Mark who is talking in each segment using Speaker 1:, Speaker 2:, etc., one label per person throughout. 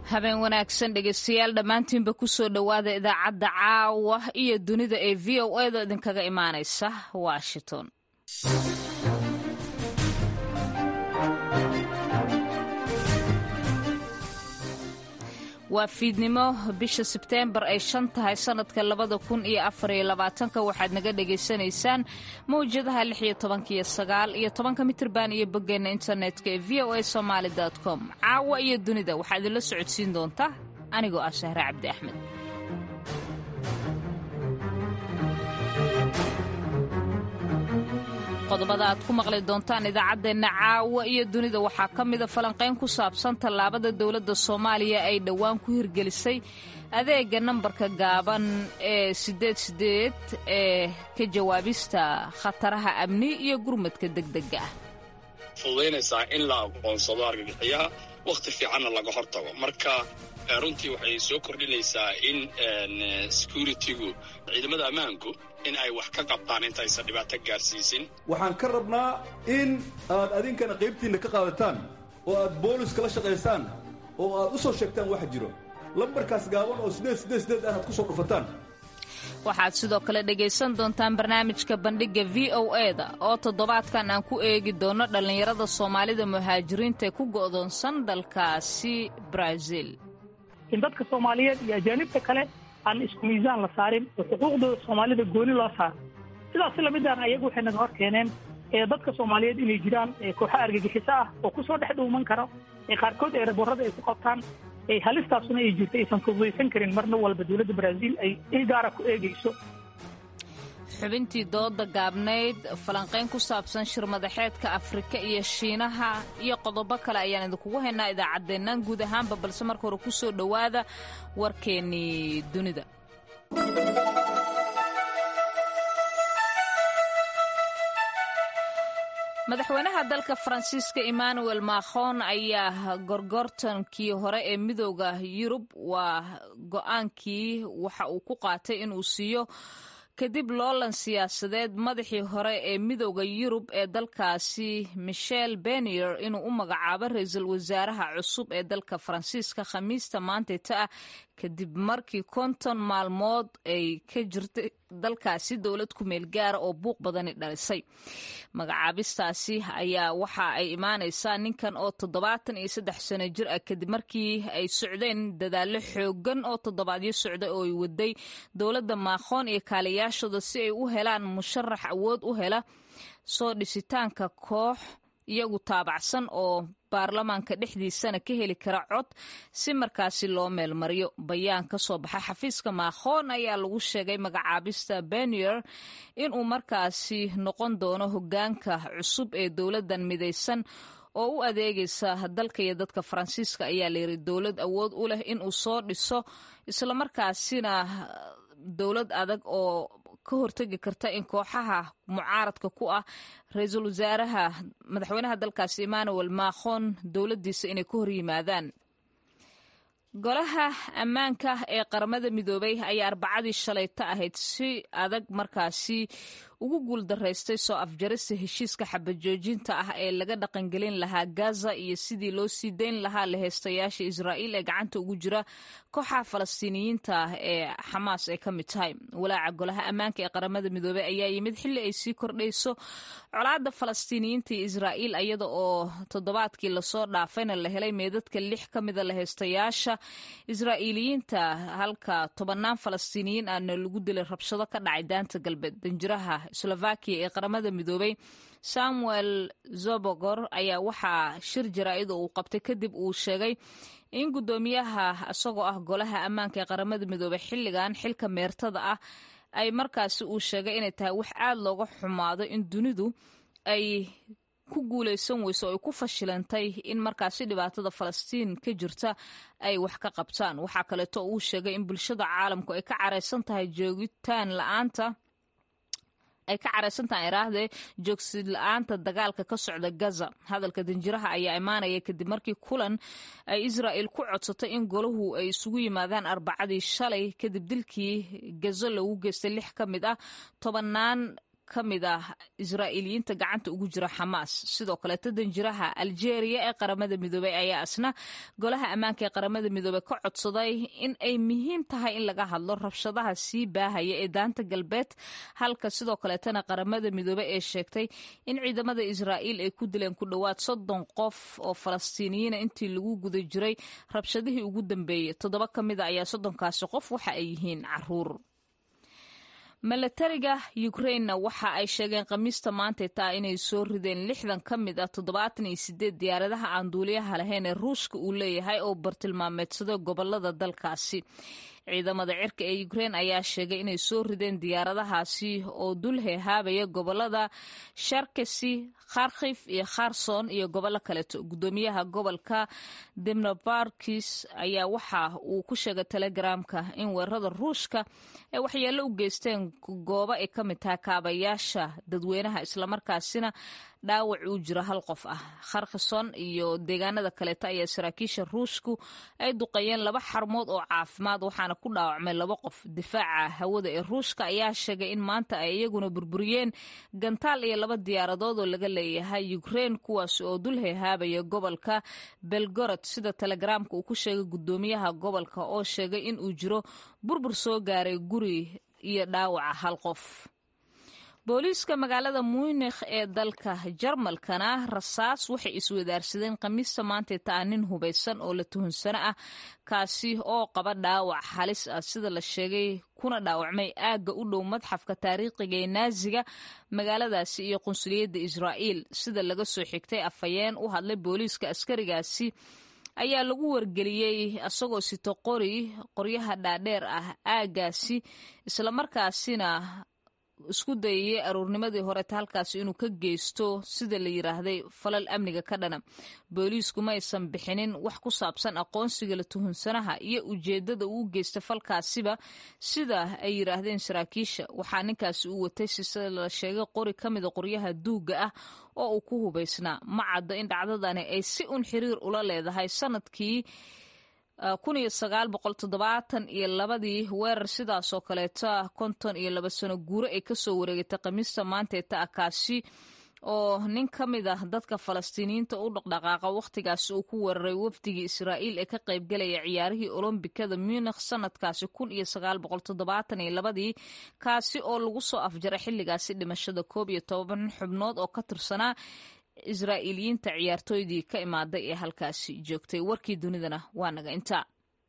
Speaker 1: habeen wanaagsan dhegeystayaal dhammaantiinba kusoo dhowaada idaacadda caawa iyo dunida ee v o edo idinkaga imaanaysa washington waa fiidnimo bisha sebteembar ay shan tahay sannadka labada kun iyo afariyo labaatanka waxaad naga dhagaysanaysaan mawjadaha lix iyo tobanka iyo sagaal iyo tobanka mitirban iyo boggeenna internetka ee v o a somaali com caawa iyo dunida waxaa idinla socodsiin doontaa anigoo ah shahre cabdi axmed qodobada aad ku maqli doontaan idaacaddeenna caawa iyo dunida waxaa ka mida falanqayn ku saabsan tallaabada dowladda soomaaliya ay dhowaan ku hirgelisay adeega nambarka gaaban ee sideed sideed ee ka jawaabista khataraha amni iyo gurmadka degdega ah
Speaker 2: fududaynaysaa in la aqoonsado argagixiyaha wakhti fiicanna laga hortago marka runtii waxay soo kordhinaysaa in securitigu ciidamada ammaanku in ay wax ka qabtaan intaysan dhibaato gaarsiisin
Speaker 3: waxaan ka rabnaa in aad adinkana qaybtiinna ka qaadataan oo aad booliska la shaqaysaan oo aad u soo sheegtaan waxa jiro lambarkaas gaaban oo sideed sideed sideed aanaad ku soo dhufataan
Speaker 1: waxaad sidoo kale dhegaysan doontaan barnaamijka bandhigga v o eda oo toddobaadkan aan ku eegi doono dhallinyarada soomaalida muhaajiriinta ee ku go'doonsan dalkaasi brazil
Speaker 4: in dadka soomaaliyeed iyo ajaanibta kale aan isku miisaan la saarin oo xuquuqdooda soomaalida gooni loo saaro sidaas lamidaan ayagu waxay naga hor keeneen ee dadka soomaaliyeed inay jiraan kooxo argagixiso ah oo kusoo dhex dhuuman karo ee qaarkood ee raborada ay ku qabtaan halistaasuna ay jirto aysan fududaysan karin marna walba dowladda brazil ay il gaara ku eegayso
Speaker 1: xubintii dooda gaabnayd falanqayn ku saabsan shirmadaxeedka afrika iyo shiinaha iyo qodobo kale ayaan idinkugu haynaa idaacaddeennan guud ahaanba balse marka hore ku soo dhowaada warkeennii dunida madaxweynaha dalka faransiiska emmanuel macron ayaa gorgortankii hore ee midooda yurub waa go-aankii waxa uu ku qaatay inuu siiyo kadib loolan siyaasadeed madaxii hore ee midooda yurub ee dalkaasi michel benier inuu u magacaabo ra-iisul wasaaraha cusub ee dalka faransiiska khamiista maantayta ah kadib markii konton maalmood ay ka jirtay dalkaasi dowlad ku meel gaara oo buuq badani dhalisay magacaabistaasi ayaa waxa ay imaanaysaa ninkan oo toddobaatan iyo saddex sano jir ah kadib markii ay socdeen dadaallo xoogan oo toddobaadyo socda oo ay waday dowladda maakhoon iyo kaaliyaashooda si ay u helaan musharax awood u hela soo dhisitaanka koox iyagu taabacsan oo baarlamaanka dhexdiisana ka heli kara cod si markaasi loo meelmariyo bayaan ka soo baxa xafiiska maakhoon ayaa lagu sheegay magacaabista benier inuu markaasi noqon doono hogaanka cusub ee dowladdan midaysan oo u adeegaysa dalka iyo dadka faransiiska ayaa layiri dowlad awood u leh inuu soo dhiso islamarkaasina dowlad adag oo ka hortegi karta in kooxaha mucaaradka ku ah ra-iisul wasaaraha madaxweynaha dalkaasi emmanuel macron dowladdiisa inay ka hor yimaadaan golaha ammaanka ee qaramada midoobay ayaa arbacadii shalayta ahayd si adag markaasi ugu guuldaraystay soo afjarista heshiiska xabajoojinta ah ee laga dhaqangelin lahaa gaza iyo sidii loo sii dayn lahaa laheystayaasha israa'iil ee gacanta ugu jira kooxaha falastiiniyiinta ah ee xamaas ay ka mid tahay walaaca golaha ammaanka ee qaramada midoobey ayaa yimid xilli ay sii kordhayso colaadda falastiiniyiinta iyo israa'iil iyada oo toddobaadkii lasoo dhaafayna la helay meedadka lix ka mida laheystayaasha israa'iiliyiinta halka tobannaan falastiiniyiin ahna lagu dilay rabshado ka dhacay daanta galbeed danjiraha slovakiya ee qaramada midoobay samuel zobogor ayaa waxaa shir jaraa'id oo uu qabtay kadib uu sheegay in guddoomiyaha isagoo ah golaha ammaanka ee qaramada midoobey xilligan xilka meertada ah ay markaasi uu sheegay inay tahay wax aad looga xumaado in dunidu ay ku guulaysan weyso oo ay ku fashilantay in markaasi dhibaatada falastiin ka jirta ay wax ka qabtaan waxaa kaleeto uu sheegay in bulshada caalamku ay ka caraysan tahay joogitaan la-aanta ay ka caraysantaha iraahdee joogsid la-aanta dagaalka ka socda gaza hadalka danjiraha ayaa imaanaya kadib markii kulan ay israa'il ku codsatay in golahu ay isugu yimaadaan arbacadii shalay kadib dilkii gazo lagu geystay lix ka mid ah tobannaan ka mid ah israa'iiliyiinta gacanta ugu jira xamaas sidoo kaleeto danjiraha aljeeriya ee qaramada midoobey ayaa isna golaha ammaanka ee qaramada midoobey ka codsaday in ay muhiim tahay in laga hadlo rabshadaha sii baahaya ee daanta galbeed halka sidoo kaleetana qaramada midoobey ee sheegtay in ciidamada israa'iil ay ku dileen ku dhowaad soddon qof oo falastiiniyiina intii lagu guda jiray rabshadihii ugu dambeeyey toddoba ka mida ayaa soddonkaasi qof waxa ay yihiin caruur milatariga ukrainna waxa ay sheegeen khamiista maantay taa inay soo rideen lixdan ka mid ah toddobaatan iyo sideed diyaaradaha aan duuliyaha lahayn ee ruushka uu leeyahay oo bartilmaameedsada gobolada dalkaasi ciidamada cirka ee ukrein ayaa sheegay inay soo rideen diyaaradahaasi oo dul heehaabaya gobolada sharkesi kharkif iyo kharson iyo gobollo kaleeto gudoomiyaha gobolka demnobarkis ayaa waxa uu ku sheegay telegramka in weerarada ruushka ay waxyeello u geysteen goobo ay ka mid tahay kaabayaasha dadweynaha islamarkaasina dhaawac uu jiro hal qof ah kharkison iyo deegaanada kaleeto ayaa saraakiisha ruushku ay duqeeyeen laba xarmood oo caafimaad waxaana ku dhaawacmay laba qof difaaca hawada ee ruushka ayaa sheegay in maanta ay iyaguna burburiyeen gantaal iyo laba diyaaradood oo laga leeyahay ukrein kuwaas oo dul heehaabaya gobolka belgorod sida telegramka uu ku sheegay gudoomiyaha gobolka oo sheegay in uu jiro burbur soo gaaray guri iyo dhaawaca hal qof booliiska magaalada munikh ee dalka jarmalkana rasaas waxay iswadaarsadeen khamiista maantay taa nin hubaysan oo la tuhunsano ah kaasi oo qaba dhaawac halis ah sida la sheegay kuna dhaawacmay aagga u dhow madxafka taariikhiga ee naaziga magaaladaasi iyo qunsuliyadda israa'iil sida laga soo xigtay afhayeen u hadlay booliiska askarigaasi ayaa lagu wargeliyey isagoo sito qori qoryaha dhaadheer ah aaggaasi islamarkaasina isku dayayay aruurnimadii horeta halkaasi inuu ka geysto sida la yiraahday falal amniga ka dhana booliisku ma aysan bixinin wax ku saabsan aqoonsiga la tuhunsanaha iyo ujeedada uu geystay falkaasiba sida ay yiraahdeen saraakiisha waxaa ninkaasi uu watay sise la sheegay qori ka mida qoryaha duugga ah oo uu ku hubaysnaa ma caddo in dhacdadani ay si un xiriir ula leedahay sanadkii kun iyo sagaal boqol toddobaatan iyo labadii weerar sidaasoo kaleeta konton iyo laba sano guuro ay kasoo wareegatay khamiista maanteeta ah kaasi oo nin ka mid ah dadka falastiiniyiinta u dhaqdhaqaaqa wakhtigaasi uu ku weeraray wafdigii israa'iil ee ka qaybgalaya ciyaarihii olombikada munikh sanadkaasi kun iyo sagaal boqol toddobaatan iyo labadii kaasi oo lagu soo afjaray xilligaasi dhimashada koob iyo toban xubnood oo ka tirsanaa israa'iiliyiinta ciyaartooydii ka imaaday ee halkaasi joogtay warkii dunidana waa naga intaa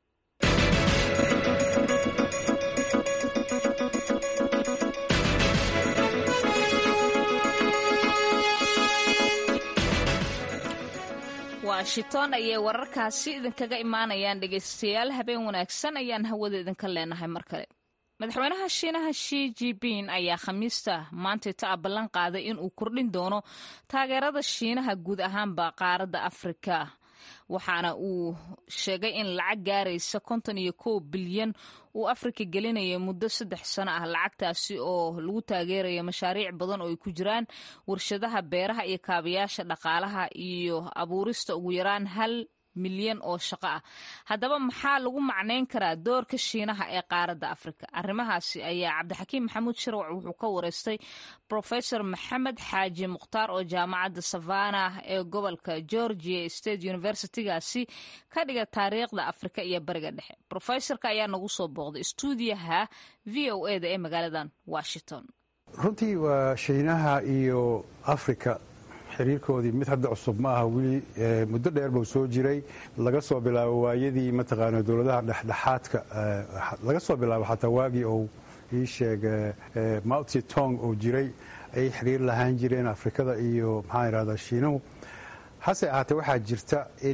Speaker 1: washington ayay wararkaasi idinkaga imaanayaan dhegaystayaal habeen wanaagsan ayaan hawada idinka leenahay mar kale madaxweynaha shiinaha shi jipin ayaa khamiista maantayta a ballan qaaday in uu kordhin doono taageerada shiinaha guud ahaanba qaaradda afrika waxaana uu sheegay in lacag gaaraysa konton iyo kow bilyan uu afrika gelinaya muddo saddex sano ah lacagtaasi oo lagu taageeraya mashaariic badan oo ay ku jiraan warshadaha beeraha iyo kaabayaasha dhaqaalaha iyo abuurista ugu yaraan hal milyan oo shaqo ah haddaba maxaa lagu macnayn karaa doorka shiinaha ee qaaradda afrika arrimahaasi ayaa cabdixakiim maxamuud shirwac wuxuu ka wareystay profesor maxamed xaaji mukhtaar oo jaamacadda savana ee gobolka georgia state universitygaasi ka dhiga taariikhda afrika iyo bariga dhexe profesorka ayaa nagu soo booqday stuudiyaha v o e da ee magaaladan washington
Speaker 5: runtii waa shiinaha iyo afrika xiriirkoodii mid hadda cusub ma aha weli muddo dheer buu soo jiray laga soo bilaabo waayadii mataqaana dowladaha dhexdhexaadka laga soo bilaabo xataa waagii ou ii sheeg mauti tong oo jiray ay xiriir lahaan jireen afrikada iyo maxaa idhahdaa shiinuhu hase ahaatee waxaa jirta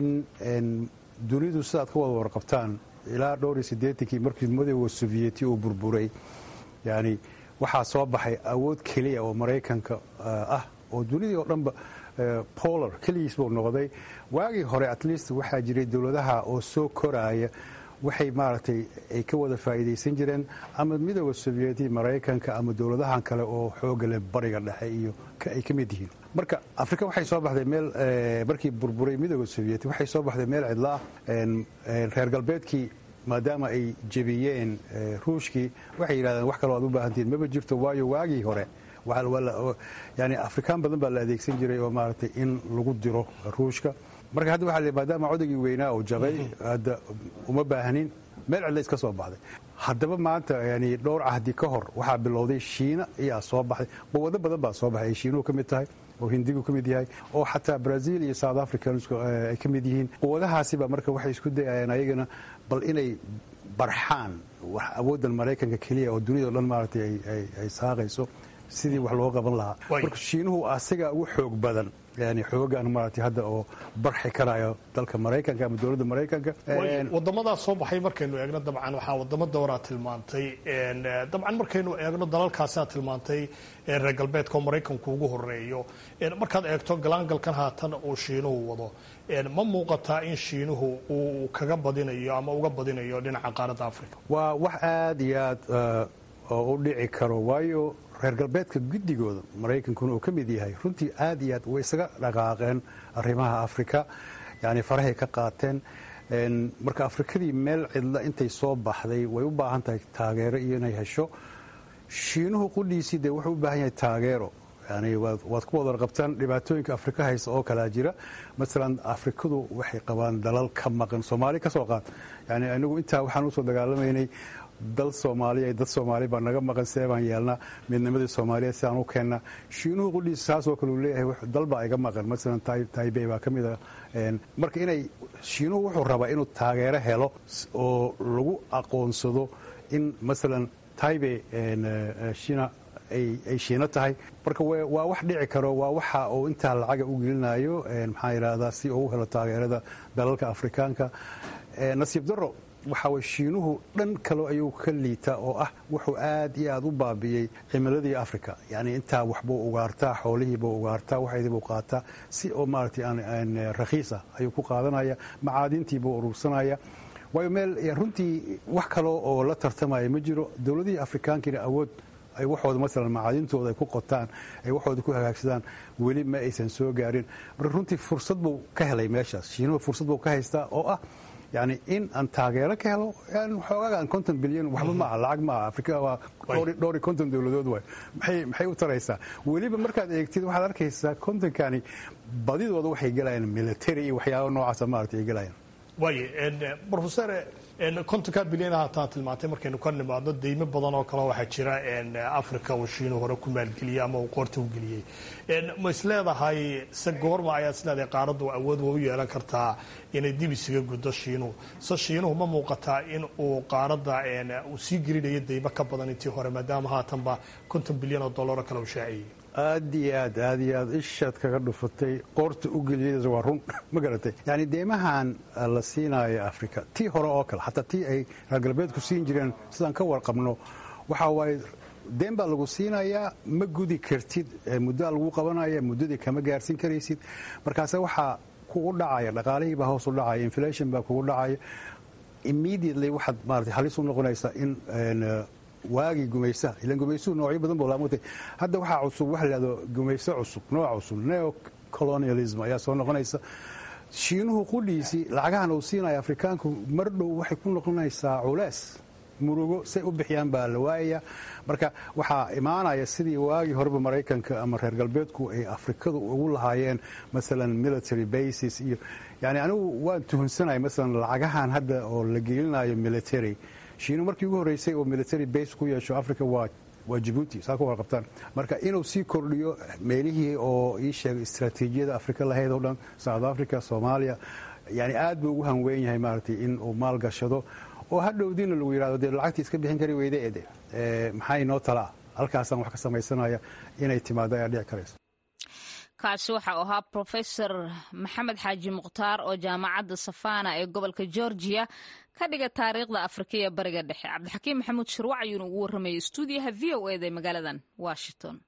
Speaker 5: in dunidu sidaad ka wada warqabtaan ilaa dhowr iyo siddeetankii markii madowga sovyeti uu burburay yani waxaa soo baxay awood keliya oo maraykanka ah oo dunidii oo dhanba polar keligiis buu noqday waagii hore at least waxaa jiray dowladaha oo soo koraaya waxay maaragtay ay ka wada faa'iidaysan jireen ama midooda sovyeti maraykanka ama dowladahan kale oo xooga leh bariga dhexe iyo ay ka mid yihiin marka afrika waxay soo baxday meel markii burburay midooda sovyeti waxay soo baxday meel cidlo ah reer galbeedkii maadaama ay jebiyeen ruushkii waxay yidhahdeen wax kaloo aad u baahantihiin maba jirto waayo waagii hore yani afrikaan badan baa la adeegsan jiray oo maaragtay in lagu diro ruushka marka hadda waxa maadaama codagii weynaa oo jabay hadda uma baahnin meel cidla iska soo baxday haddaba maanta yani dhowr cahdi ka hor waxaa bilowday shiina ayaa soo baxday quwado badan baa soo baxay ay shiinuhu ka mid tahay oo hindigu ka mid yahay oo xataa brazil iyo south africa ay ka mid yihiin quwadahaasiba marka waxay isku dayayeen ayagana bal inay barxaan awooddan maraykanka keliya oo duniyado dhan maaragtay ay saaqayso sidii wax loo qaban lahaa marka shiinuhu asiga ugu xoog badan yani xoogaan maaragtay hadda oo barxi karayo dalka maraykanka ama dowladda maraykanka
Speaker 6: wadamadaas soo baxay markaynu eegno dabcan waxaa wadamo dowraa tilmaantay dabcan markaynu eegno dalalkaasaa tilmaantay reer galbeedka oo maraykanku ugu horeeyo markaad eegto galaangalkan haatan uu shiinuhu wado ma muuqataa in shiinuhu uu kaga badinayo ama uga badinayo dhinaca qaaradda africa
Speaker 5: waa wax aad iyo aad oo u dhici karo waayo reer galbeedka guddigooda maraykankuna uu ka mid yahay runtii aad iyo aad way isaga dhaqaaqeen arrimaha afrika yani farahay ka qaateen marka afrikadii meel cidla intay soo baxday way u baahan tahay taageero iyo inay hesho shiinuhu qudhiisii dee wuxuu u baahan yahay taageero yani waad ku wada qabtaan dhibaatooyinka afrika haysta oo kalaa jira masalan afrikadu waxay qabaan dalal ka maqan soomaali ka soo qaad yani anigu intaa waxaan usoo dagaalamaynay dal soomaaliya dad soomaali baa naga maqan see baan yeelnaa midnimadii soomaaliyeed si aan u keennaa shiinuhu qudhiisa saasoo kale uu leeyahay dal baa iga maqan masalan taibey baa ka mid a marka inay shiinuhu wuxuu rabaa inuu taageero helo oo lagu aqoonsado in masalan taibey shiina ay shiino tahay marka waa wax dhici karo waa waxa uu intaa lacaga u gelinayo maxaa yidhaahdaa si uu u helo taageerada dalalka afrikaanka nasiib daro waxa way shiinuhu dhan kale ayuu ka liitaa oo ah wuxuu aad iyo aad u baabi'iyey cimiladii africa yani intaa waxbuu ugaartaa xoolihiibuu ugaartaa waxaydiibuu qaataa si oo maaragtay aan rakhiis ah ayuu ku qaadanaya macaadintiibuu urursanaya waayo meel runtii wax kale oo la tartamaya ma jiro dowladihii afrikaankiina awood ay waxooda masalan macaadintooda ay ku qotaan ay waxooda ku hagaagsadaan weli ma aysan soo gaarin marka runtii fursad buu ka helay meeshaas shiinuhu fursad buu ka haystaa oo ah yani in aan taageero ka helo xoogagaan konton bilyan waxba maaha lacag maaha afrika waa dhowr iyo konton dowladood waay maxay maxay u taraysaa weliba markaad eegtid waxaad arkaysaa kontonkani badidooda waxay gelayaan military iyo waxyaaba noocaasa maaragtay ay gelayaan
Speaker 6: waaye brofesor kontonka bilyan hataan tilmaantay markaynu ka nimaadno deymo badan oo kale waxaa jira africa uu shiinu hore ku maalgeliyey ama uu qoorta u geliyey ma isleedahay se goorma ayaad isleedahay qaaraddu awood wa u yeelan kartaa inay dib isaga guddo shiinuhu se shiinuhu ma muuqataa in uu qaaradda uu sii gelinayo deymo ka badan intii hore maadaama haatanba konton bilyan oo dollaroo kale uu shaaciyey
Speaker 5: aad iyo aad aad iyo aad ishaad kaga dhufatay qoorta u geliyada waa run ma garatay yani deymahan la siinaayo africa tii hore oo kale xataa tii ay reer galbeedku siin jireen sidaan ka warqabno waxa waaye deen baa lagu siinayaa ma gudi kartid muddaa lagu qabanaya muddadii kama gaarsiin karaysid markaase waxaa kugu dhacaya dhaqaalihii baa hoos u dhacaya inflation baa kugu dhacaya immediately waxaad maarata halis u noqonaysaa in waagii gumaysaha ilan gumaysuhu noocyo badan buu laamutay hadda waxaa cusub waxa la yidhahdo gumayso cusub nooc cusub neo colonialism ayaa soo noqonaysa shiinuhu qudhiisii lacagahan uu siinaya afrikaanku mar dhow waxay ku noqonaysaa culees murugo say u bixiyaan baa la waayaya marka waxaa imaanaya sidii waagii horeba maraykanka ama reer galbeedku ay afrikadu ugu lahaayeen masalan military bases iyo yani anigu waan tuhunsanaya masalan lacagahan hadda oo la gelinayo military shiinu markii ugu horreysay oo military base ku yeesho africa waa waa jibuuti saa ku warqabtaan marka inuu sii kordhiyo meelihii oo ii sheegay istraatiijiyada afrika lahayd oo dhan south africa soomaaliya yani aad buu ugu hanweyn yahay maaragtay in uu maal gashado oo hadhowdiina lagu yidhahdo dee lacagtii iska bixin kari weyde ede maxaa inoo talaa halkaasaan wax ka samaysanaya inay timaado ayaa dhici karaysa
Speaker 1: kaasi waxau ahaa profesor maxamed xaaji mukhtaar oo jaamacadda safana ee gobolka georgiya ka dhiga taariikhda afrika iyo bariga dhexe cabdixakiim maxamuud shirwac ayuuna ugu warramayay stuudiyaha v o eda ee magaaladan washington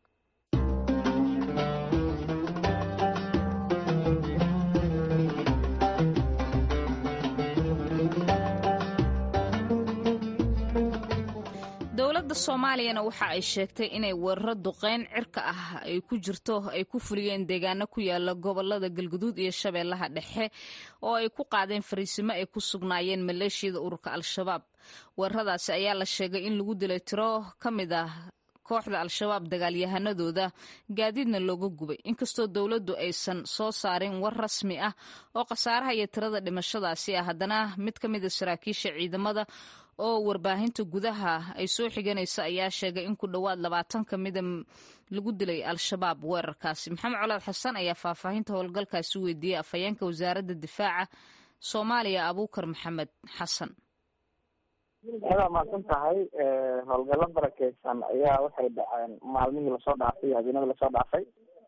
Speaker 1: dowladda soomaaliyana waxa ay sheegtay inay weeraro duqeyn cirka ah ay ku jirto ay ku fuliyeen deegaano ku yaala gobolada galguduud iyo shabeellaha dhexe oo ay ku qaadeen fariisimo ay ku sugnaayeen maleeshiyada ururka al-shabaab weeraradaasi ayaa la sheegay in lagu dilay tiro ka mid ah kooxda al-shabaab dagaalyahanadooda gaadiidna looga gubay inkastoo dowladdu aysan soo saarin war rasmi ah oo khasaaraha iyo tirada dhimashadaasi ah haddana mid ka mida saraakiisha ciidamada oo warbaahinta gudaha ay soo xiganaysa ayaa sheegay in ku dhowaad labaatan ka mida lagu dilay al-shabaab weerarkaasi maxamed colaad xasan ayaa faahfaahinta howlgalkaasi weydiiyey afhayeenka wasaaradda difaaca soomaaliya abuukar maxamed xasan
Speaker 7: adaa mahadsan tahay howlgallo barakeysan ayaa waxay dhaceen maalmihii lasoo dhaafay iyo habeenadii lasoo dhaafay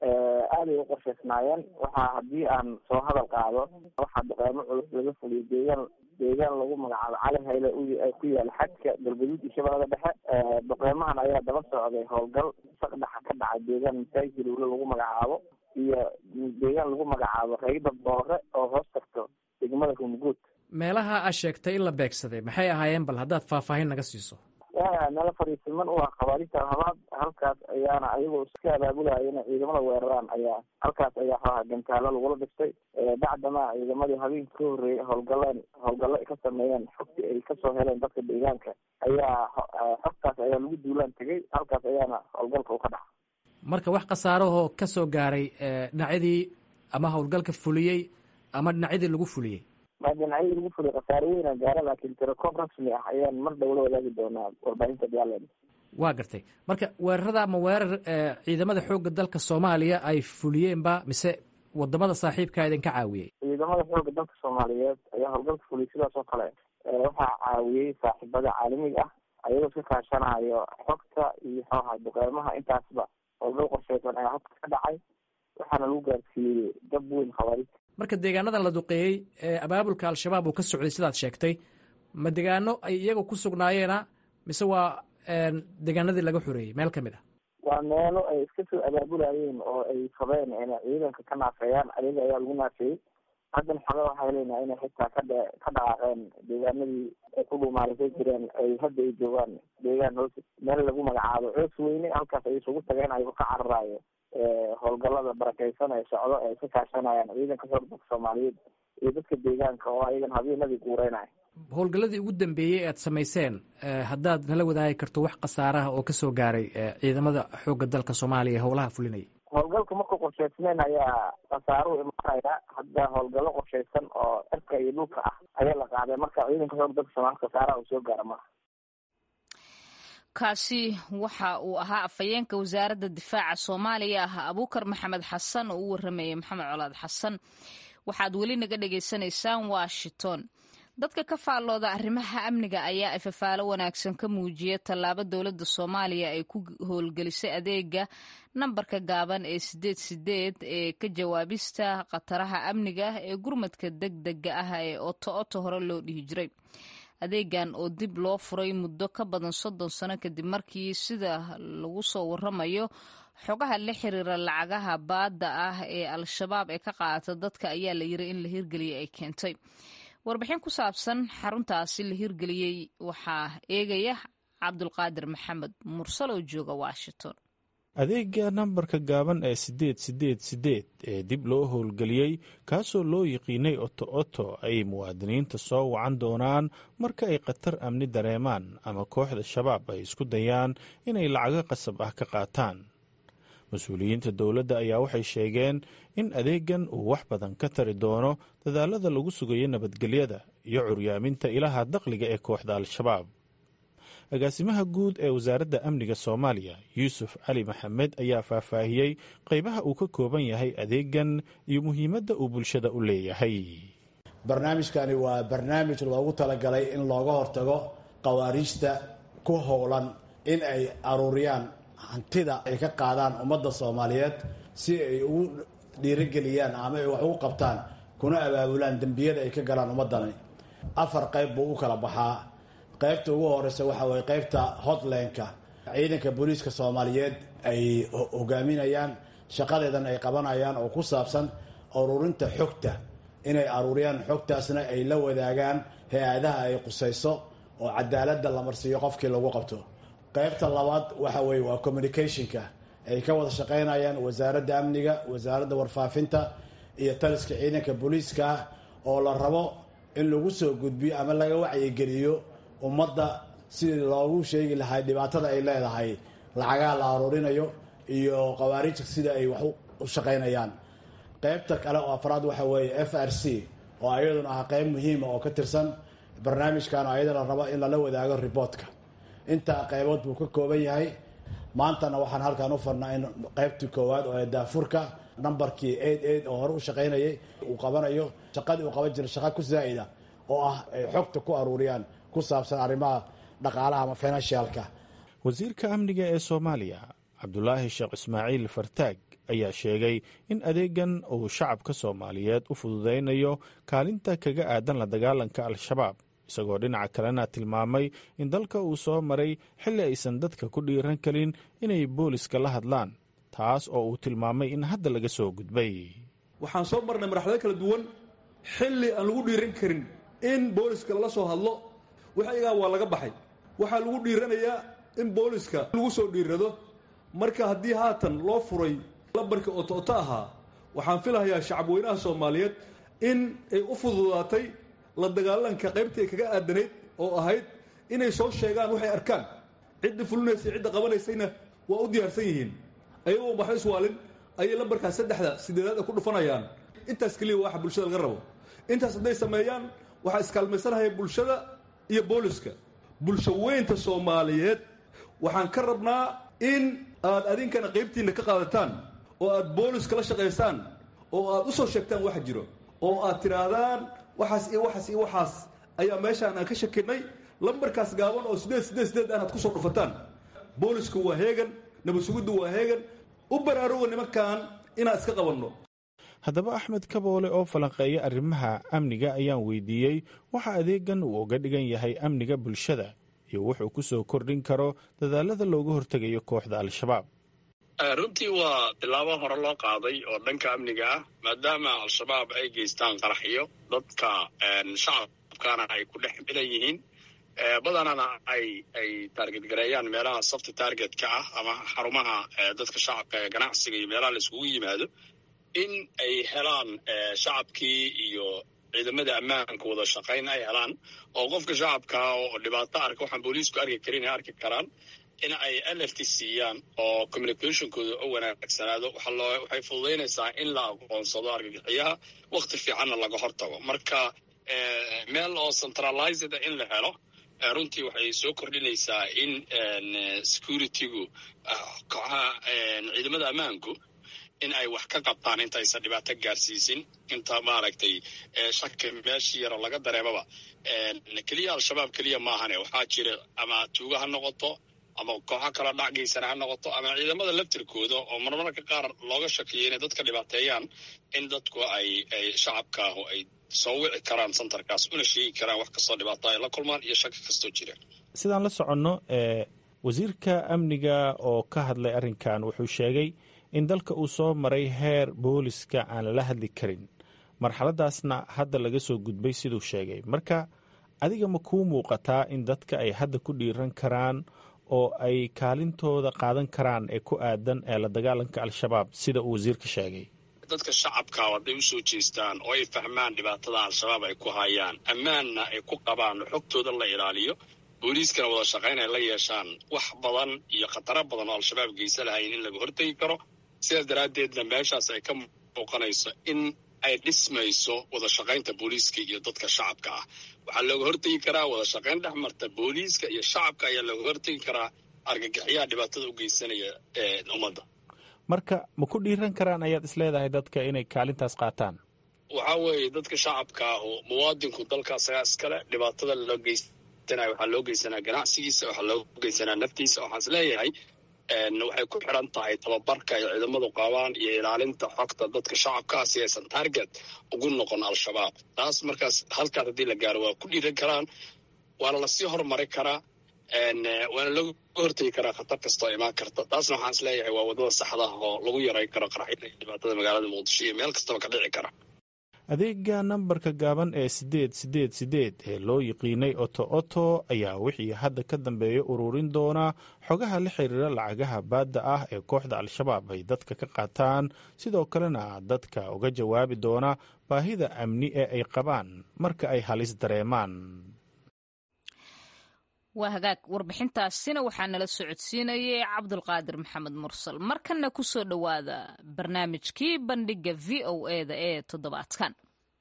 Speaker 7: aaday u qorsheysnaayeen waxaa haddii aan soo hadal qaado waxaa duqeymo culus laga fuliyay deegaan deegaan lagu magacaabo cali hayle ku yaala xadka galgaduud iyo shabeellada dhexe duqeymahan ayaa daba socday howlgal saqdhaxa ka dhacay deegaan masaajid lowle lagu magacaabo iyo deegaan lagu magacaabo rayda boore oo hoos tagto degmada rumguud
Speaker 8: meelaha aad sheegtay in la beegsaday maxay ahaayeen bal haddaad faahfaahin naga siiso
Speaker 7: meelo fariisiman u ah khawaarista habaad halkaas ayaana ayagoo iska abaabulaya inay ciidamada weeraraan ayaa halkaas ayaa xooha gantaalo lagula dhistay bacdama ciidamadii habeenka ka horreeyay howlgaleen howlgallo ay ka sameeyeen xogtii ay kasoo heleen dadka deegaanka ayaa xogtaas ayaa lagu duulaan tegay halkaas ayaana howlgalka u ka dhaca
Speaker 8: marka wax khasaarahoo ka soo gaaray dhinacyadii ama howlgalka fuliyey ama dhinacyadii lagu fuliyey
Speaker 7: ma dhinacyadii lagu fuliyay khasaare weyna gaara laakiin tirakoob rasmi ah ayaan mar dhow la wadaagi doonaa warbaahinta diyaarland
Speaker 8: waa gartay marka weerarada ama weerar ciidamada xoogga dalka soomaaliya ay fuliyeenba mise wadamada saaxiibkaa idinka caawiyey
Speaker 7: ciidamada xoogga dalka soomaaliyeed ayaa howlgalka fuliyay sidaas oo kale waxaa caawiyey saaxiibada caalamiga ah ayagoo iska kaashanayo xogta iyo xooha duqeymaha intaasba howlgal qorsheysan ayaa halkaas ka dhacay waxaana lagu gaarsiiyey dab weyn khawaarista
Speaker 8: marka deegaanadan la duqeeyey ee abaabulka al-shabaab uu ka socday sidaad sheegtay ma degaano ay iyaga ku sugnaayeena mise waa deegaanadii laga xoreeyey meel ka mid ah
Speaker 7: waa meelo ay iska soo abaabulayeen oo ay rabeen inay ciidanka ka naafeeyaan ayaga ayaa lagu naafeeyey haddana xoga waxaa leynaa inay xitaa ka dhe ka dhaqaaqeen deegaanadii ay ku dhuumaalisay jireen ay hadda ay joogaan deegaan hoos meel lagu magacaabo coos weyne halkaas ay isugu tageen ayagoo ka cararaayo howlgalada barakeysan ee socdo ee ka kaashanayaan ciidanka xoog dalka soomaaliyeed iyo dadka deegaanka oo ayagan habeenadii guureynaya
Speaker 8: howlgalladii ugu dambeeyey aad samayseen haddaad nala wadaagi karto wax khasaaraha oo ka soo gaaray ciidamada xoogga dalka soomaaliya ee howlaha fulinaya
Speaker 7: howlgalka markuu qorsheysnayn ayaa khasaaruhu imaanaya hadda howlgallo qorsheysan oo cirka iyo dhulka ah ayaa la qaaday marka ciidanka xoog dalka soomaliya khasaaraha uu soo gaara maha
Speaker 1: kaasi waxa uu ahaa afhayeenka wasaaradda difaaca soomaaliya ah abuukar maxamed xasan oo u waramayay maxamed colaad xasan waxaad weli naga dhagaysanaysaan washington dadka ka faallooda arrimaha amniga ayaa ifafaalo wanaagsan ka muujiya tallaabo dowladda soomaaliya ay ku howlgelisay adeega nambarka gaaban ee sideed sideed ee ka jawaabista khataraha amniga ee gurmadka deg dega ah ee oto oto hore loo dhihi jiray adeegan oo dib loo furay muddo ka badan soddon sano kadib markii sida lagu soo waramayo xogaha la xiriira lacagaha baadda ah ee al-shabaab ee ka qaata dadka ayaa la yiri in la hirgeliyay ay keentay warbixin ku saabsan xaruntaasi la hirgeliyey waxaa eegaya cabdulqaadir maxamed mursal oo jooga washington
Speaker 9: adeega nambarka gaaban ee siddeed siddeed siddeed ee dib loo howlgeliyey kaasoo loo yiqiinay oto oto ay muwaadiniinta soo wacan doonaan marka ay khatar amni dareemaan ama kooxda shabaab ay isku dayaan inay lacago qasab ah ka qaataan mas-uuliyiinta dowladda ayaa waxay sheegeen in adeegan uu wax badan ka tari doono dadaalada lagu sugayo nabadgelyada iyo curyaaminta ilaha dakhliga ee kooxda al-shabaab agaasimaha guud ee wasaaradda amniga soomaaliya yuusuf cali maxamed ayaa faahfaahiyey qaybaha uu ka kooban yahay adeegan iyo muhiimadda uu bulshada u leeyahay
Speaker 10: barnaamijkani waa barnaamij loogu talagalay in looga hortago khawaariijta ku howlan in ay aruuriyaan hantida ay ka qaadaan ummadda soomaaliyeed si ay ugu dhiirigeliyaan ama ay wax ugu qabtaan kuna abaabulaan dembiyada ay ka galaan ummaddani afar qayb buu u kala baxaa qaybta ugu horeysa waxa weye qaybta hotlandka ciidanka booliiska soomaaliyeed ay hogaaminayaan shaqadeedan ay qabanayaan oo ku saabsan ururinta xogta inay aruuriyaan xogtaasna ay la wadaagaan hay-adaha ay qusayso oo cadaaladda la marsiiyo qofkii lagu qabto qaybta labaad waxa weye waa communicationka ay ka wada shaqaynayaan wasaaradda amniga wasaaradda warfaafinta iyo taliska ciidanka booliiska oo la rabo in lagu soo gudbiyo ama laga wacyigeliyo ummadda sidii loogu sheegi lahay dhibaatada ay leedahay lacagaha la aruurinayo iyo khawaariijta sida ay wax u shaqaynayaan qaybta kale oo afraad waxa weeye f r c oo ayaduna ah qayb muhiima oo ka tirsan barnaamijkan oo ayada la rabo in lala wadaago riboodka intaa qaybood buu ka kooban yahay maantana waxaan halkan u farnaa in qaybtii koowaad oo daafurka nambarkii eid eid oo hore u shaqaynayay uu qabanayo shaqadii uu qaban jiray shaqa ku zaa'ida oo ah ay xogta ku aruuriyaan ku saabsan arrimaha dhaqaalaha ama financialka
Speaker 9: wasiirka amniga ee soomaaliya cabdulaahi sheekh ismaaciil fartaag ayaa sheegay in adeegan uu shacabka soomaaliyeed u fududaynayo kaalinta kaga aadan la dagaalanka al-shabaab isagoo dhinaca kalena tilmaamay in dalka uu soo maray xilli aysan dadka ku dhiiran karin inay booliska la hadlaan taas oo uu tilmaamay in hadda laga soo gudbay
Speaker 3: waxaan soo marnay marxalado kala duwan xilli aan lagu dhiiran karin in booliska lala soo hadlo waxaygaa waa laga baxay waxaa lagu dhiiranayaa in booliska lagu soo dhiirado marka haddii haatan loo furay lambarkii oto-oto ahaa waxaan filahayaa shacabweynaha soomaaliyeed in ay u fududaatay la dagaalanka qaybtii ay kaga aadanayd oo ahayd inay soo sheegaan waxay arkaan cidda fulinaysay cidda qabanaysayna waa u diyaarsan yihiin ayagoo waxba iswaalin ayay lambarkaas saddexda sideedaad ay ku dhufanayaan intaas keliya waxa bulshada laga rabo intaas hadday sameeyaan waxaa iskaalmaysanahaya bulshada iyo booliska bulsho weynta soomaaliyeed waxaan ka rabnaa in aad adinkana qaybtiinna ka qaadataan oo aad booliska la shaqaysaan oo aad u soo sheegtaan waxa jiro oo aad tidhaahdaan waxaas iyo waxaas iyo waxaas ayaa meeshaan aan ka shakinay lambarkaas gaaban oo sideed sideed sideed aan aad kusoo dhufataan boolisku waa heegan nabad sugiddu waa heegan u baraaruga nimankan inaan iska qabanno
Speaker 9: haddaba axmed kaboole oo falanqeeya arrimaha amniga ayaan weydiiyey waxa adeegan uu uga dhigan yahay amniga bulshada iyo wuxuu ku soo kordhin karo dadaalada looga hortegayo kooxda al-shabaab
Speaker 2: runtii waa tilaabo hore loo qaaday oo dhanka amniga ah maadaama al-shabaab ay geystaan qaraxyo dadka shacabkana ay ku dhex milan yihiin badanana ay ay taarget gareeyaan meelaha safti taargetka ah ama xarumaha dadka shacabka ee ganacsiga iyo meelaha la iskugu yimaado in ay helaan shacabkii iyo ciidamada ammaanka wada shaqayn ay helaan oo qofka shacabkaa oo dhibaato arka waxaan booliisku arki karin ay arki karaan in ay alert siiyaan oo communicationkooda u wanaagsanaado waxay fududaynaysaa in la aqoonsado argagixiyaha wakti fiicanna laga hortago marka meel oo centralized in la helo runtii waxay soo kordhinaysaa in securitygu kooxaha ciidamada ammaanku in ay wax ka qabtaan intaysan dhibaato gaarsiisin inta maaragtay shaki meeshii yaro laga dareemaba keliya al-shabaab keliya maahane waxaa jira ama tuuga ha noqoto ama kooxo kala dhacgaysana ha noqoto ama ciidamada laftirkooda oo marmarka qaar looga shakiyo inay dadka dhibaateeyaan in dadku ay ay shacabkaahu ay soo wici karaan santarkaas una sheegi karaan wax kastoo dhibaato ay la kulmaan iyo shaki kastoo jira
Speaker 9: sidaan la soconno wasiirka amniga oo ka hadlay arrinkan wuxuu sheegay in dalka uu soo maray heer booliska aan lala hadli karin marxaladaasna hadda laga soo gudbay siduu sheegay marka adiga ma kuu muuqataa in dadka ay hadda ku dhiiran karaan oo ay kaalintooda qaadan karaan ee ku aadan ee la dagaalanka al-shabaab sida uu wasiirka sheegay
Speaker 2: dadka shacabka hadday u soo jeestaan oo ay fahmaan dhibaatada al-shabaab ay ku hayaan ammaanna ay ku qabaan xogtooda la ilaaliyo booliiskana wada shaqayn ay la yeeshaan wax badan iyo khataro badan oo al-shabaab geysa lahayn in laga hortegi karo sidaas daraaddeedna meeshaas ay ka muuqanayso in ay dhismayso wada shaqaynta booliiska iyo dadka shacabka ah waxaa looga hortegi karaa wada shaqayn dhex marta booliiska iyo shacabka ayaa looga hortegi karaa argagixiyaha dhibaatada u geysanaya ummadda
Speaker 9: marka ma ku dhiiran karaan ayaad isleedahay dadka inay kaalintaas qaataan
Speaker 2: waxaa weeye dadka shacabka ahu muwaadinku dalka asagaa iskale dhibaatada loo geysanaya waxaa loo geysanaa ganacsigiisa waxaa loo geysanaa naftiisa waxaan is leeyahay waxay ku xiran tahay tababarka ay ciidamadu qabaan iyo ilaalinta xogta dadka shacabkaa si aysan target ugu noqon al-shabaab taas markaas halkaas haddii la gaaro waa ku dhiiran karaan waana lasii horumari karaa waana looga hortegi karaa khatar kastoo imaan karta taasna waxaan is leeyahay waa waddada saxdaah oo lagu yaray karo qaraxyada iyo dhibaatada magaalada muqdisho iyo meel kastaba ka dhici kara
Speaker 9: adeega nambarka gaaban ee siddeed siddeed siddeed ee loo yiqiinay oto oto ayaa wixii hadda ka dambeeya ururin doonaa xogaha la xiriira lacagaha baadda ah ee kooxda al-shabaab ay dadka ka qaataan sidoo kalena dadka uga jawaabi doona baahida amni ee ay qabaan marka ay halis dareemaan
Speaker 1: waa hagaag warbixintaasina waxaa nala socodsiinayay cabdulqaadir maxamed mursal markanna ku soo dhowaada barnaamijkii bandhigga v o eda ee toddobaadkan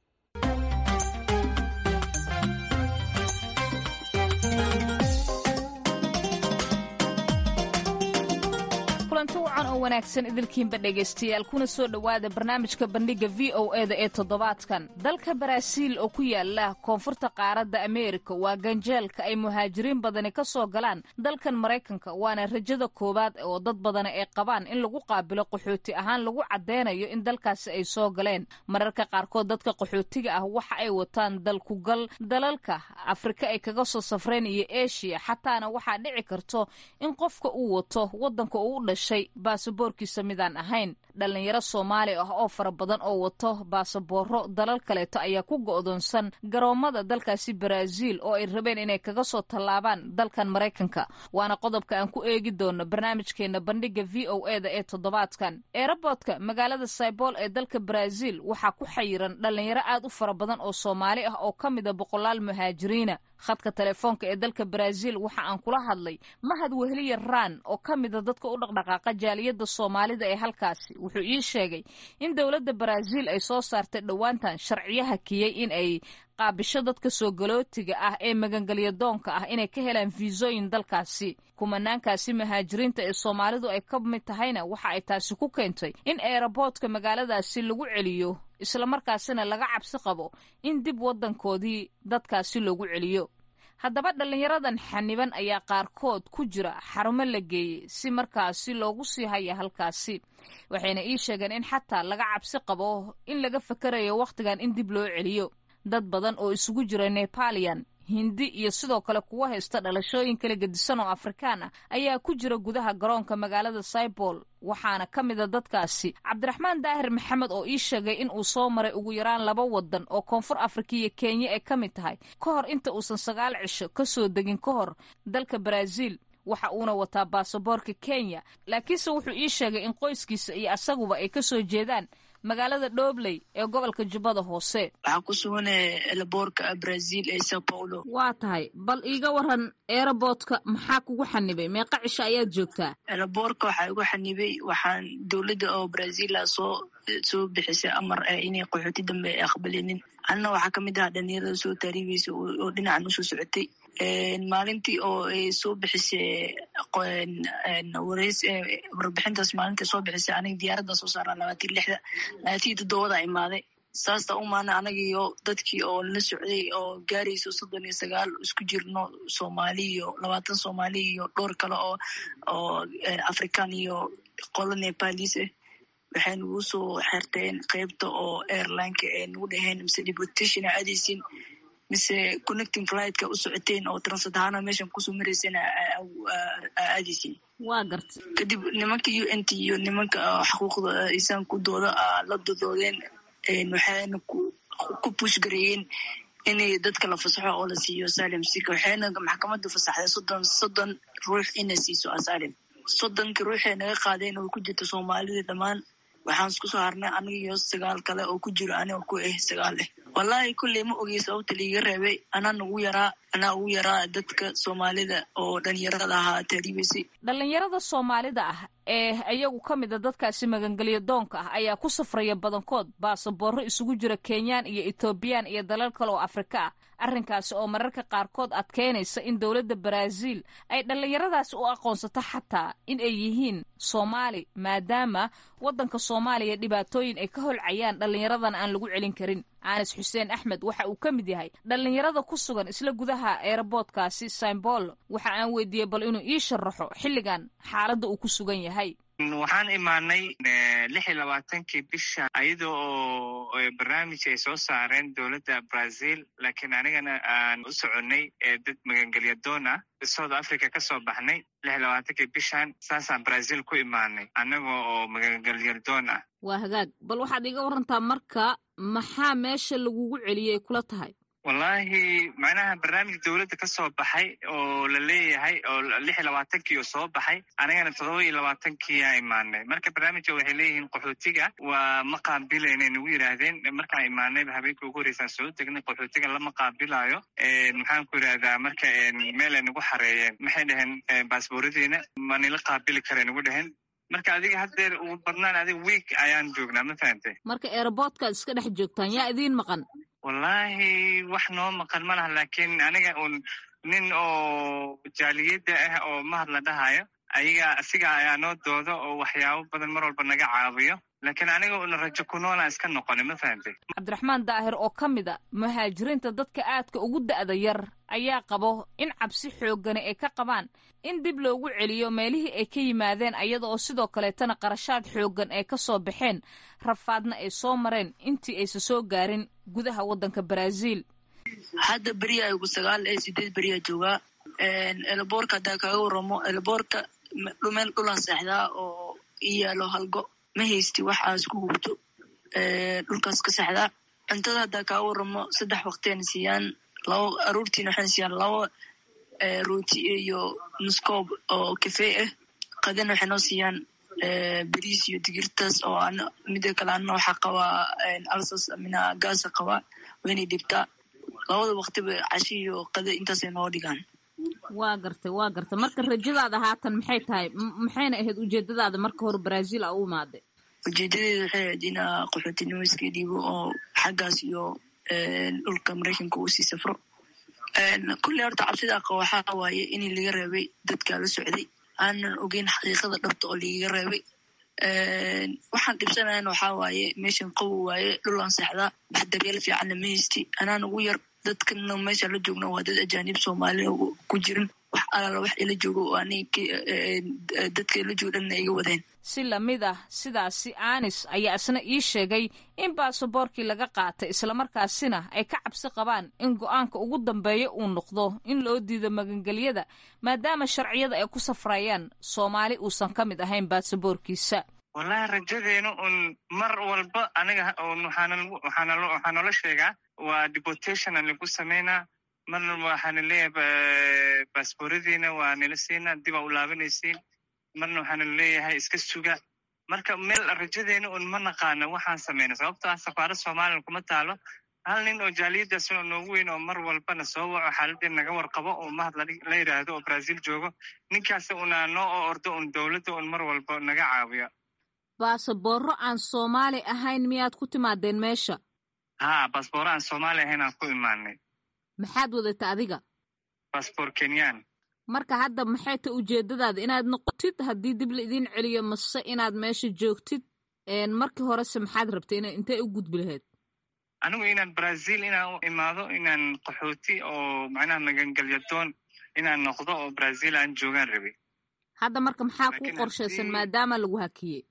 Speaker 1: kulanti wacan oo wanaagsan idilkiinba dhegaystayaal kuna soo dhowaada barnaamijka bandhigga v o eda ee toddobaadkan dalka baraaziil oo ku yaala koonfurta qaaradda ameerika waa ganjeelka ay muhaajiriin badani ka soo galaan dalkan maraykanka waana rajada koowaad oo dad badani ay qabaan in lagu qaabilo qaxooti ahaan lagu caddeynayo in dalkaasi ay soo galeen mararka qaarkood dadka qaxootiga ah waxa ay wataan dalkugal dalalka afrika ay kaga soo safreen iyo eshiya xataana waxaa dhici karto in qofka uu wato waddanka uu u dhashay baasaboorkiisa midaan ahayn dhallinyaro soomaali ah oo fara badan oo wato baasabooro dalal kaleeto ayaa ku go'doonsan garoommada dalkaasi baraaziil oo ay rabeen inay kaga soo tallaabaan dalkan maraykanka waana qodobka aan ku eegi doono barnaamijkeena bandhigga v o eda ee toddobaadkan eeraboodka magaalada saybool ee dalka baraaziil waxaa ku xayiran dhallinyaro aad u fara badan oo soomaali ah oo ka mida boqolaal muhaajiriina khadka telefoonka ee dalka baraaziil waxa aan kula hadlay mahad wehliya raan oo ka mida dadka u dhaqdhaqaaqa jaaliyadda soomaalida ee halkaasi wuxuu ii sheegay in dowladda baraaziil ay soo saartay dhowaantan sharciyaha kiyey in ay qaabisho dadka soo galootiga ah ee magangelya doonka ah inay ka helaan fiisooyin dalkaasi kumanaankaasi muhaajiriinta ee soomaalidu ay ka mid tahayna waxa ay taasi ku keentay in eeraboodka magaaladaasi lagu celiyo islamarkaasina laga cabsi qabo in dib waddankoodii dadkaasi loogu celiyo haddaba dhallinyaradan xaniban ayaa qaarkood ku jira xarumo la geeyey si markaasi loogu sii haya halkaasi waxayna ii sheegeen in xataa laga cabsi qabo in laga fakarayo wakhtigan in dib loo celiyo dad badan oo isugu jira nepalian hindi iyo sidoo kale kuwa haysta dhalashooyin kala gedisan oo afrikaan ah ayaa ku jira gudaha garoonka magaalada saybol waxaana ka mida dadkaasi cabdiraxmaan daahir maxamed oo ii sheegay in uu soo maray ugu yaraan laba wadan oo koonfur afrika iyo kenya ay ka mid tahay ka hor inta uusan sagaal cisho ka soo degin ka hor dalka baraaziil waxa uuna wataa baasaboorka kenya laakiinse wuxuu ii sheegay in qoyskiisa iyo asaguba ay ka soo jeedaan magaalada dhobley ee gobolka jubbada hoose
Speaker 11: waxaa ku suganaya elaboorka brazil ee sao paulo
Speaker 1: waa tahay bal iiga waran eeraboodka maxaa kugu xanibay meeqa cisho ayaad joogtaa
Speaker 11: elaboorka waxaa igu xanibay waxaan dowladda oo brazila soo soo bixisay amar ah inay qaxooti dambe ay aqbalinin anna waxaa kamid ahaa dhalinyarada soo taariibeysa oo dhinacan usoo socotay maalintii oo ay soo bixisay wareys warbixintaas maalinta soo bixisay aniga diyaaradda soo saaraa labaatii lixda labaatii toddobada imaaday saasta umaana anagiyo dadkii oo la socday oo gaarayso soddon iyo sagaal isku jirno soomaali iyo labaatan soomaali iyo dhowr kale oo oo african iyo qolo nepalis ah waxay nagu soo xerteen qeybta oo airlineka ee nagu dhaheen mise deportation a aadaysin mise connecting flightka u socoteen oo transat ahaana meeshan kusoo marayseen aadaysin
Speaker 1: waa garta
Speaker 11: kadib nimanka u n t iyo nimanka xuquuqda insaanku dooda la dodoodeen waxayna ku push gareeyeen inay dadka la fasaxo oo la siiyo asalim sika waxayna maxkamadda fasaxday soddon soddon ruux inay siiso asalim soddonka ruuxay naga qaadeen oo ku jirta soomaalida dhammaan waxaan isku soo harnay aniga iyo sagaal kale oo ku jiro aniga ku ah sagaal leh wallaahi kulley ma ogey sababta liiga reebay anaa nagu yaraa anaa ugu yaraa dadka soomaalida oo dhalinyarada ahaa taariibaysay
Speaker 1: dhallinyarada soomaalida ah ee iyagu ka mid a dadkaasi magangelyo doonka ah ayaa ku safraya badankood baasaboorro isugu jira kenyaan iyo etoobiyaan iyo dalal kale oo afrika ah arrinkaasi oo mararka qaarkood adkeynaysa in dowladda baraaziil ay dhallinyaradaasi u aqoonsato xataa in ay yihiin soomaali maadaama waddanka soomaaliya dhibaatooyin ay ka holcayaan dhallinyaradan aan lagu celin karin anas xuseen axmed waxa uu ka mid yahay dhallinyarada ku sugan isla gudaha eeraboodkaasi saimbool waxa aan weydiiyey bal inuu ii sharaxo xilligan xaaladda uu ku sugan yahay
Speaker 12: waxaan imaanay lix iyo labaatankii bisha ayada oo barnaamij ay soo saareen dowladda brazil laakiin anigana aan u soconnay dad magangelya doon ah south africa ka soo baxnay lix iyo labaatankii bishan saasaan brazil ku imaanay annaga oo magangelya doon ah
Speaker 1: waa hagaag bal waxaad iga warantaa marka maxaa meesha lagugu celiyey kula tahay
Speaker 12: wallaahi macnaha barnaamij dowladda ka soo baxay oo la leeyahay oo lix iyo labaatankii oo soo baxay anigana toddoba iyo labaatankiiyaa imaanay marka barnaamijka waxay leeyihiin qaxootiga waa ma qaabilaynay nagu yidhaahdeen markaan imaanayba habeenkii ugu horreysaan soo degnay qaxootiga lama qaabilaayo maxaan ku yidhahdaa marka meelay nagu xareeyeen maxay dhaheen baasbooradiina ma nila qaabili kara nagu dhaheen marka adiga haddeer ugu badnaan adiga wiik ayaan joognaa ma fahantay
Speaker 1: marka airboortkaad iska dhex joogtaan yaa idiin maqan
Speaker 12: wallaahi wax noo maqan ma laha laakiin aniga un nin oo jaaliyadda ah oo mahad la dhahayo ayaga asiga ayaa noo dooda oo waxyaabo badan mar walba naga caawiyo laakiin aniga una rajo ku noolaan iska noqoni ma fahantay
Speaker 1: cabdiraxmaan daahir oo ka mid a muhaajiriinta dadka aadka ugu da'da yar ayaa qabo in cabsi xooggani ay ka qabaan in dib loogu celiyo meelihii ay ka yimaadeen ayada oo sidoo kaleetana qarashaad xooggan ay ka soo baxeen rafaadna ay soo mareen intii aysa soo gaarin gudaha waddanka baraaziil
Speaker 11: hadda beriya ugu sagaal ee sideed beriyaa joogaa eleboorka haddaa kaaga waramo eleboorka dhumeel dhulan seexdaa oo i yaalo halgo ma haysti wax aas ku hubto dhulkaas ka seexdaa cuntada haddaa kaaga waramo saddex waqtiana siiyaan laba aruurtiina waxayna siiyaan laba rooti iyo nuskoob oo kafee ah qadana waxay noo siiyaan beriis iyo digirtaas oo ana mida kale ana waxaa qabaa alsas mina gaasa qabaa waynay dhibtaa labada waqtiba cashi iyo qada intaasay noo dhigaan
Speaker 1: waa gartay waa gartay marka rajadaada haatan maxay tahay maxayna ahayd ujeedadaada marka hore brazil a u imaaday
Speaker 11: ujeedadeeda waxay ahayd inaa qaxootinimo iska dhiibo oo xaggaas iyo dhulka maraykanka uu sii safro kulley horta cabsida aqo waxaa waaye in laga reebay dadkaa la socday aanan ogeyn xaqiiqada dhabta oo lagaga reebay waxaan dhibsanayan waxaa waaye meeshan qabow waaye dhulaan seexdaa wax daryeel fiicanna ma haysti anaan ugu yar dadkana meesha la joogna waa dad ajaanib soomaaliya ku jirin wax alaala wax ila joogo oo ani dadka ila joogo dhanna iga wadeen
Speaker 1: si lamid ah sidaasi anis ayaa isna ii sheegay in baasaboorkii laga qaatay islamarkaasina ay ka cabsi qabaan in go-aanka ugu dambeeya uu noqdo in loo diido magangelyada maadaama sharciyada ay ku safrayaan soomaali uusan ka mid ahayn baasaboorkiisa
Speaker 12: wallahi rajadeenu un mar walba aniga waxaa noola sheegaa waa deportation lagu sameynaa marna waxaana leeyahay baasbooradiina waa nila siinaa dibaa u laabanaysiin marna waxaana leeyahay iska suga marka meel rajadeena un ma naqaano waxaan sameyna sababto ah safaarad somalilan kuma taalo hal nin oo jaaliyadaas oo noogu weyn oo mar walbana soo waco xaaladeen naga warqabo oo mahad la yidhaahdo oo brazil joogo ninkaas unaa noo oo ordo un dowladda un mar walba naga caawiyo
Speaker 1: baasaboorro aan soomaali ahayn miyaad ku timaadeen meesha
Speaker 12: ha baasboorro aan soomaali ahayn aan ku imaanay
Speaker 1: maxaad wadata adiga
Speaker 12: baasboor kenyan
Speaker 1: marka hadda maxay ta ujeedadaada inaad noqotid haddii dib la idiin celiyo mase inaad meesha joogtid markii horese maxaad rabtay ina intay u gudbi lahayd
Speaker 12: anigu inaan brazil inaan u imaado inaan qaxooti oo macnaha magangelyadoon inaan noqdo oo brazil aan joogaan rabay
Speaker 1: hadda marka maxaa kuu qorshaysan maadaama lagu hakiyey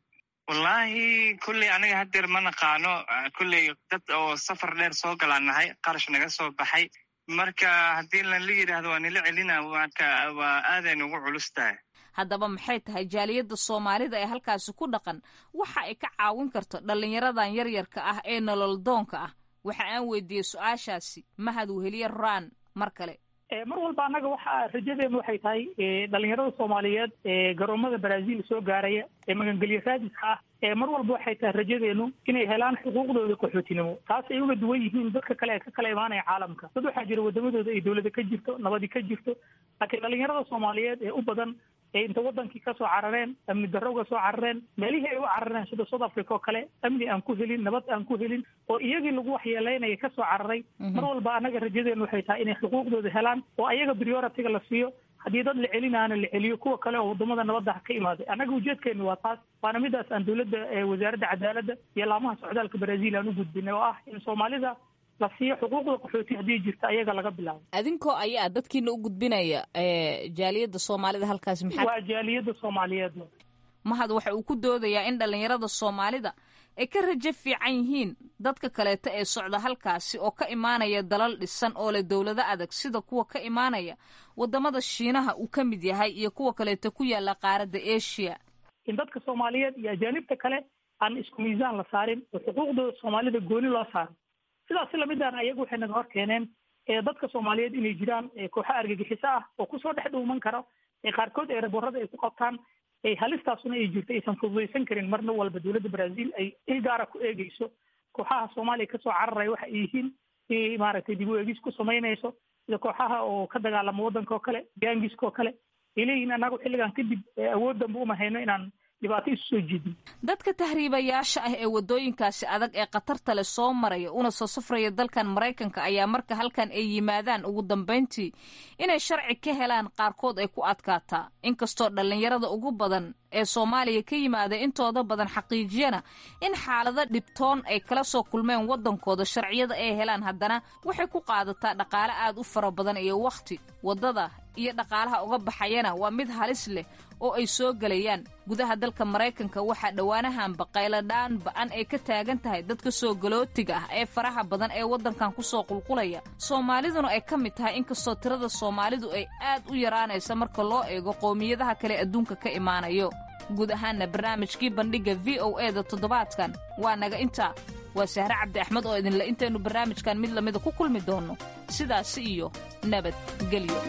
Speaker 12: wallahi kulley aniga haddeer ma naqaano kulley dad oo safar dheer soo galaan nahay qarash naga soo baxay marka haddii lanla yidhaahdo waa nila celina marka waa aaday nugu culus tahay
Speaker 1: haddaba maxay tahay jaaliyadda soomaalida ee halkaasi ku dhaqan waxa ay ka caawin karto dhallinyaradan yaryarka ah ee nolol doonka ah waxa aan weydiiyey su-aashaasi mahad weheliye raan mar kale
Speaker 4: mar walba annaga waxa rajadeenu waxay tahay dhalinyarada soomaaliyeed ee garoomada brazil soo gaaraya ee magangelyo raadiska ah ee mar walba waxay tahay rajadeenu inay helaan xuquuqdooda qaxootinimo taas ay uga duwan yihiin dadka kale ee ka kala imaanaya caalamka dad waxaa jira wadamadooda ay dowlada ka jirto nabadi ka jirto laakiin dhalinyarada soomaaliyeed ee u badan ee inta wadankii kasoo carareen amni darro uga soo carareen meelihii ay u carareen sida south africa oo kale amni aan ku helin nabad aan ku helin oo iyagii lagu waxyeeleynaya kasoo cararay mar walba annaga rajadeenu waxay tahay inay xuquuqdooda helaan oo ayaga prioritiga la siiyo haddii dad la celinaana la celiyo kuwa kale oo wadamada nabadda ka imaaday annaga ujeedkeenu waa taas waana midaas aan dowladda wasaaradda cadaaladda iyo laamaha socdaalka brazil aan u gudbinay oo ah in soomaalida la siiyo xuquuqda qaxooti haddii jirta ayaga laga bilaabo
Speaker 1: adinkoo ayaa dadkiina u gudbinaya jaaliyadda soomaalida halkaasi maxaa
Speaker 4: waa jaaliyadda soomaaliyeed
Speaker 1: mahad waxa uu ku doodayaa in dhallinyarada soomaalida ay ka rajo fiican yihiin dadka kaleeta ee socda halkaasi oo ka imaanaya dalal dhisan oo leh dowlado adag sida kuwa ka imaanaya wadamada shiinaha uu ka mid yahay iyo kuwa kaleeta ku yaala qaaradda asia
Speaker 4: in dadka soomaaliyeed iyo ajaanibta kale aan isku miisaan la saarin oo xuquuqdooda soomaalida gooni loo saaro sidaas lamidaan ayagu waxay naga hor keeneen dadka soomaaliyeed inay jiraan kooxo argagixiso ah oo kusoo dhex dhuuman karo qaarkood eeraboorada ay ku qabtaan halistaasuna ay jirto aysan fududaysan karin marna walba dowladda brazil ay il gaara ku eegeyso kooxaha soomaaliya kasoo cararaya waxa ay yihiin inay maaragtay dib u eegis ku samaynayso sida kooxaha oo ka dagaalama waddanka oo kale gaangiska oo kale ay leeyihiin annagu xilligan kadib awood danba uma hayno inaan dhibaato isu soo jeedin
Speaker 1: dadka tahriibayaasha ah ee waddooyinkaasi adag ee khatarta leh soo maraya una soo safraya dalkan maraykanka ayaa marka halkan ay yimaadaan ugu dambayntii inay sharci ka helaan qaarkood ay ku adkaataa inkastoo dhallinyarada ugu badan ee soomaaliya ka yimaada intooda badan xaqiijiyana in xaalado dhibtoon ay kala soo kulmeen waddankooda sharciyada ay helaan haddana waxay ku qaadataa dhaqaale aad u fara badan iyo wakhti waddada iyo dhaqaalaha uga baxayana waa mid halis leh oo ay soo gelayaan gudaha dalka maraykanka waxaa dhowaanahan baqayladhaan ba-an ay ka taagan tahay dadka soo galootiga ah ee faraha badan ee waddankan kusoo qulqulaya soomaaliduna ay ka mid tahay inkastoo tirada soomaalidu ay aad u yaraanaysa marka loo eego qowmiyadaha kale adduunka ka imaanayo guud ahaanna barnaamijkii bandhigga v o e da toddobaadkan waa naga intaa waa sahre cabdi axmed oo idinle intaynu barnaamijkan mid lamida ku kulmi doonno sidaasi iyo nabadgelyo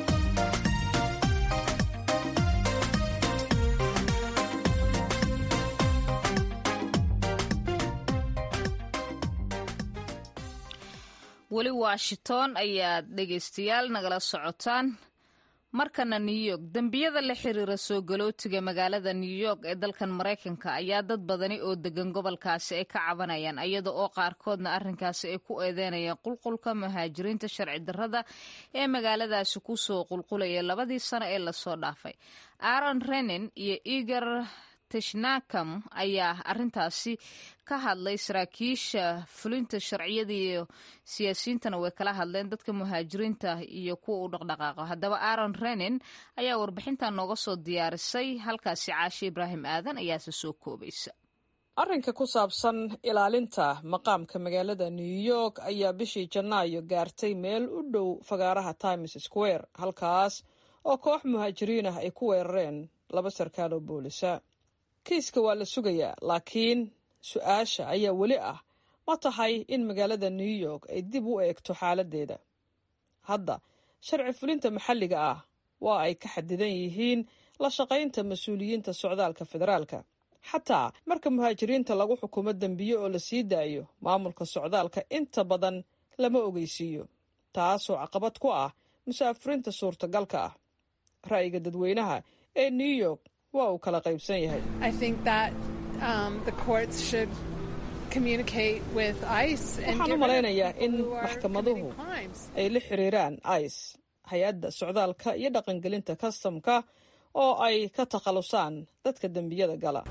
Speaker 1: weli washington ayaad dhegaystayaal nagala socotaan markana new york dembiyada la xiriira soo galootiga magaalada new york ee dalkan maraykanka ayaa dad badani oo degan gobolkaasi ay ka cabanayaan iyada oo qaarkoodna arrinkaasi ay ku eedeynayaan qulqulka muhaajiriinta sharci darrada ee magaaladaasi kusoo qulqulaya labadii sano ee lasoo dhaafay aaron renin iyo eger tishnakam ayaa arintaasi ka hadlay saraakiisha fulinta sharciyada iyo siyaasiyiintana way kala hadleen dadka muhaajiriinta iyo kuwa u dhaqdhaqaaqo haddaba aaron renin ayaa warbixintan nooga soo diyaarisay halkaasi caashe ibraahim aadan ayaase soo koobaysa
Speaker 13: arrinka ku saabsan ilaalinta maqaamka magaalada new york ayaa bishii janaayo gaartay meel u dhow fagaaraha times square halkaas oo koox muhaajiriin ah ay ku weerareen laba sarkaal oo boolisa kiiska waa la sugayaa laakiin su-aasha ayaa weli ah ma tahay in magaalada new york ay dib u eegto xaaladdeeda hadda sharci fulinta maxalliga ah waa ay ka xadidan yihiin la shaqaynta mas-uuliyiinta socdaalka federaalka xataa marka muhaajiriinta lagu xukumo dembiye oo la sii daayo maamulka socdaalka inta badan lama ogeysiiyo taasoo caqabad ku ah musaafiriinta suurtagalka ah ra'yiga dadweynaha ee new york waa uu kala qaybsan yahay waxaan u malaynayaa in maxkamaduhu ay la xiriiraan ice hay-adda socdaalka iyo dhaqangelinta kastamka oo ay ka takhalusaan dadka dembiyada gala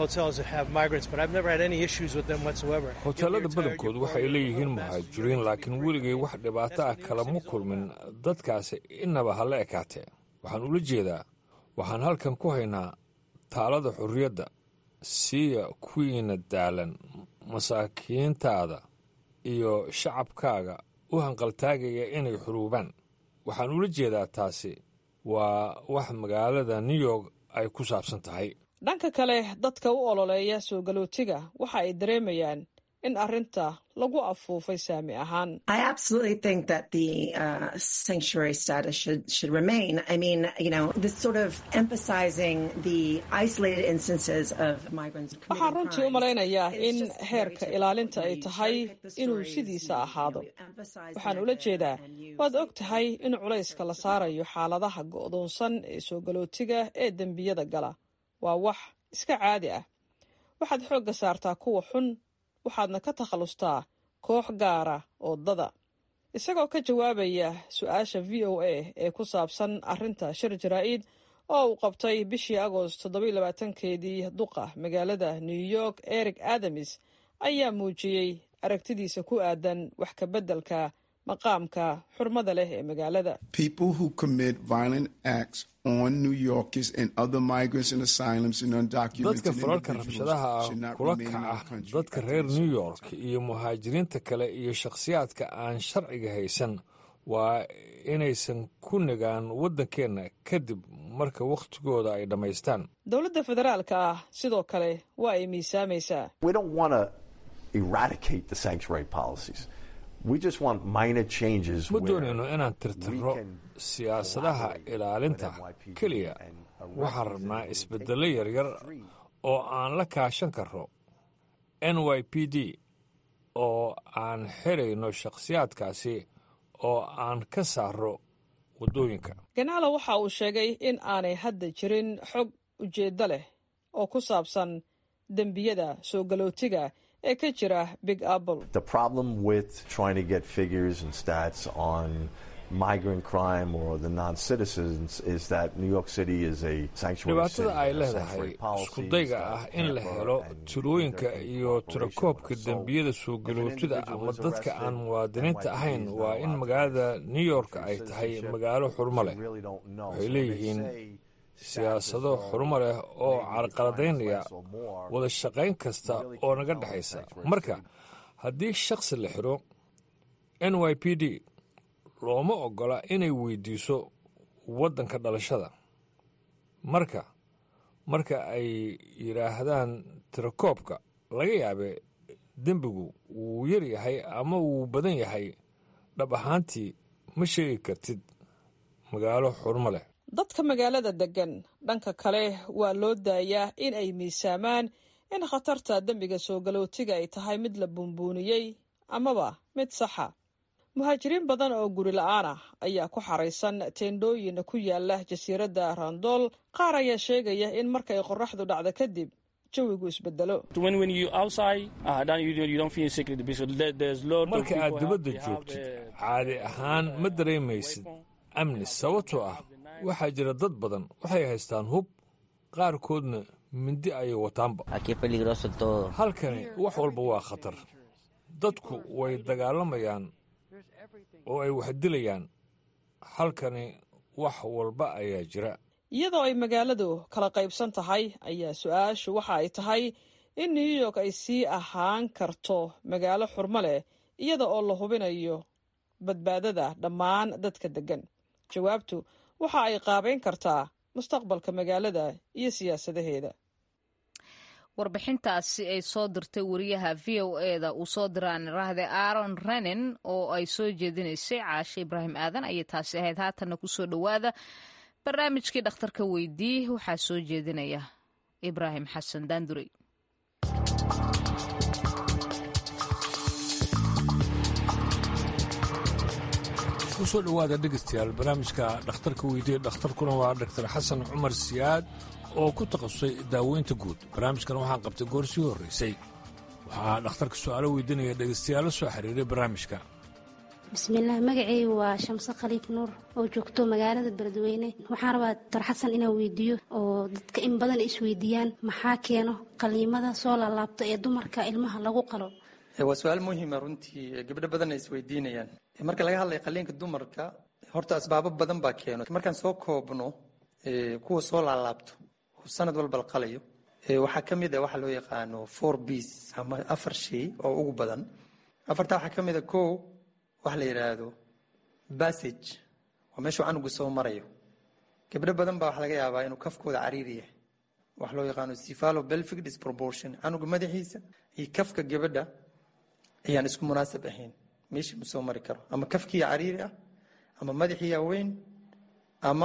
Speaker 14: hoteelada badankoodu waxay leeyihiin muhaajiriin laakiin weligay wax dhibaato ah kalama kulmin dadkaasi inaba ha la ekaatee waxaan ula jeedaa waxaan halkan ku haynaa taalada xorriyadda siiya kuwiina daalan masaakiintaada iyo shacabkaaga u hanqaltaagaya inay xuruubaan waxaan ula jeedaa taasi waa wax magaalada new york ay ku saabsan tahay
Speaker 13: dhanka kale dadka u ololeeya soo galootiga waxa ay dareemayaan in arrinta lagu afuufay saami ahaan waxaan runtii u malaynayaa in heerka ilaalinta ay tahay inuu sidiisa ahaado waxaan ula jeedaa waad og tahay in culayska la saarayo xaaladaha go'doonsan ee soo galootiga ee dembiyada gala waa wax iska caadi ah waxaad xoogga saartaa kuwa xun waxaadna ka takhallustaa koox gaara oo dada isagoo ka jawaabaya su-aasha v o a ee ku saabsan arrinta shir jaraa'id oo uu qabtay bishii agost toddobaiylabaatankeedii duqa magaalada new york eric adamis ayaa muujiyey aragtidiisa ku aadan wax ka beddelka maqaamka xurmada leh ee magaalada
Speaker 14: dadka falalka rabshadaha ah kula kaca dadka reer new york iyo muhaajiriinta kale iyo shakhsiyaadka aan sharciga haysan waa inaysan ku nagaan waddankeenna kadib marka wakhtigooda ay dhammaystaan
Speaker 13: dowladda federaalka ah sidoo kale waa ay miisaamaysaa
Speaker 14: ma doonayno inaan tirtirro siyaasadaha ilaalinta keliya waxaan rabnaa isbeddello yaryar oo aan la kaashan karro n y p d oo aan xirayno shakhsiyaadkaasi oo aan ka saarro waddooyinka
Speaker 13: ganaalo waxa uu sheegay in aanay hadda jirin xog ujeeddo leh oo ku saabsan dembiyada soo galootiga ee ka jira big apple
Speaker 14: dhibaatada ay leedahay iskudayga ah in la helo tirooyinka iyo tirakoobka dembiyada soo galootida ama dadka aan muwaadiniinta ahayn waa in magaalada new york ay tahay magaalo xurmo leh waxay leeyihiin siyaasado xurumo leh oo carqaladaynaya wada shaqayn kasta oo naga dhexaysa marka haddii shakhsi la xidho n y p d looma oggola inay weydiiso waddanka dhalashada marka marka ay yidhaahdaan tirakoobka laga yaabe dembigu wuu yar yahay ama wuu badan yahay dhab ahaantii ma sheegi kartid magaalo xurmo leh
Speaker 13: dadka magaalada deggan dhanka kale waa loo daayaa in ay miisaamaan in khatarta dembiga soo galootiga ay tahay mid la buunbuuniyey amaba mid saxa muhaajiriin badan oo guri la-aan ah ayaa ku xaraysan teendhooyin ku yaala jasiiradda randool qaar ayaa sheegaya in markay qorraxdu dhacdo kadib jawigu isbedelo
Speaker 14: marka aad dibadda joogtid caadi ahaan ma dareemaysid amni sababtoo ah waxaa jira dad badan waxay haystaan hub qaarkoodna mindi ayay wataanba halkani wax walba waa khatar dadku way dagaalamayaan oo ay wax dilayaan halkani wax walba ayaa jira
Speaker 13: iyadoo ay magaaladu kala qaybsan tahay ayaa su-aashu waxa ay tahay in new york ay sii ahaan karto magaalo xurmo leh iyada oo la hubinayo badbaadada dhammaan dadka deggan jawaabtu waxa ay qaabayn kartaa mustaqbalka magaalada iyo siyaasadaheeda
Speaker 1: warbixintaasi ay soo dirtay wariyaha v o eda uu soo diraan rahde aaron renin oo ay soo jeedinaysay caashe ibraahim aadan ayay taasi ahayd haatanna kusoo dhowaada barnaamijkii dhakhtarka weydii waxaa soo jeedinaya ibraahim xasan daandurey
Speaker 14: kusoo dhowaada dhegaystayaal barnaamijka dhakhtarka weydiye dhakhtarkuna waa dhaktar xasan cumar siyaad oo ku takhasusay daaweynta guud barnaamijkan waxaan qabtay goor sii horraysay waxaa dhakhtarka su'aalo weydiinaya dhegaystayaalo soo xiriiray barnaamijka
Speaker 15: bismillaah magacaygu waa shamse khaliif nuur oo joogto magaalada beledweyne waxaan rabaa doctor xasan inaan weydiiyo oo dadka in badan isweydiiyaan maxaa keeno qaliimada soo laalaabto ee dumarka ilmaha lagu qalo
Speaker 16: waa su-aal muhiima runtii gabdho badanna isweydiinayaan marka laga hadlaya qaliinka dumarka horta asbaabo badan baa keeno markaan soo koobno kuwa soo laalaabto oo sanad walba la qalayo waxaa ka mid a waxa loo yaqaano four bs ama afar shay oo ugu badan afartaa waxaa ka mid a ko waxa la yidhaahdo bassage waa meeshuu canugu soo marayo gabdho badan baa waxa laga yaabaa inuu kafkooda cariiri yahay waxa loo yaqaano cephalo belvic disproportion canuga madaxiisa iyo kafka gabadha ayaan isku munaasab ahayn meeshii ma soo mari karo ama kafkiiya cariiri ah ama madaxiiya weyn ama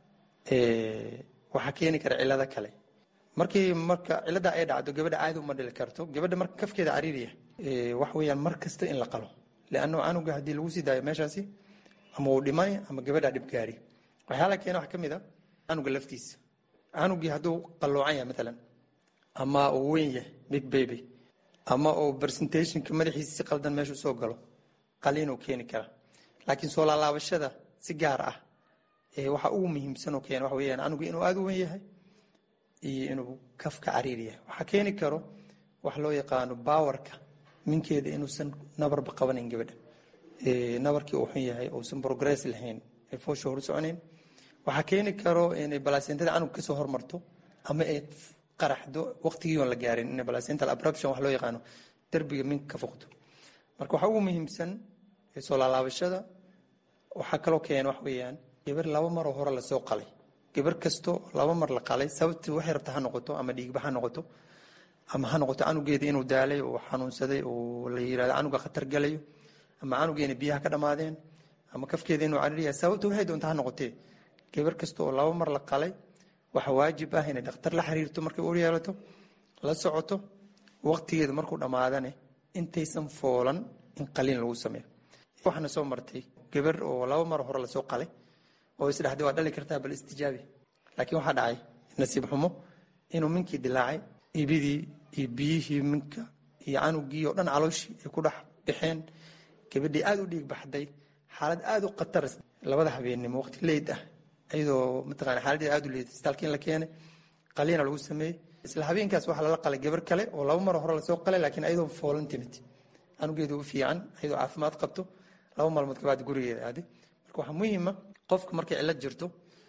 Speaker 16: waxaa keeni kara cilado kale markii marka cilada ay dhacdo gabadha caadi uma dhili karto gabadha marka kafkeeda cariiri yahay wax weeyaan mar kasta in la qalo leanno canuga haddii lagu sii daayo meeshaasi ama uu dhimani ama gabadha dhibgaari waxyaala keena waxa ka mid a canuga laftiisa canugii hadduu qalloocan yahay maalan ama uu weyn yahay big baby ama uu presentationka madaxiisa si qaldan meeshu soo galo qaliinuu keeni kara laakiin soo laalaabashada si gaar ah waxa ugu muhiimsan oo keena waxa weeyaan canugu inuu aada u weyn yahay iyo inuu kafka cariiri yahay waxaa keeni karo wax loo yaqaano baawarka minkeeda inuusan nabarba qabanayn gabadha nabarkii uu xun yahay uusan progress lahayn ay foosha hor soconayn waxaa keeni karo inay balasentada canuga kasoo hormarto ama ay qaraxdo waqtigii oon la gaarin in placental abruption wax loo yaqaano derbiga minka ka foqdo marka waxaa ugu muhiimsan soo laalaabashada waxaa kaloo keena wax weeyaan gabar laba maroo hore lasoo qalay gabar kasto laba mar la qalay sababti waxay rabta ha noqoto ama dhiigba ha noqoto ama ha noqoto canugeeda inuu daalay oo xanuunsaday oo la yirahdo canuga khatar galayo ama canugeena biyaha ka dhammaadeen ama kafkeeda inuu cariiriya sababta waxay doonta ha noqotee gabar kasta oo laba mar la qalay waxa waajib ah inay dhakhtar la xiriirto markay uur yeelato la socoto waqtigeeda markuu dhammaadane intaysan foolan in qaliin lagu sameeyo waxaana soo martay gabar oo laba mar hore lasoo qalay oo isdhexday waa dhali kartaa bal istijaabi laakiin waxaa dhacay nasiib xumo inuu minkii dilaacay ibidii iyo biyihii minka iyo canugii oo dhan calooshii ay ku dhex baxeen gabadhii aada u dhiig baxday xaalad aada u khatar labada habeennimo waqti leyd ah iyadoo mataqana xaaladdeeda aada u leeday isbitaalka in la keenay qaliina lagu sameeyey isla habeenkaas waxaa lala qalay gabar kale oo laba mar hore lasoo qalay laakiin ayadoo foolan timid canugeedu u fiican ayadoo caafimaad qabto laba maalmood kabacdi gurigeeda aaday marka waxaa muhiima qofka markay cillad jirto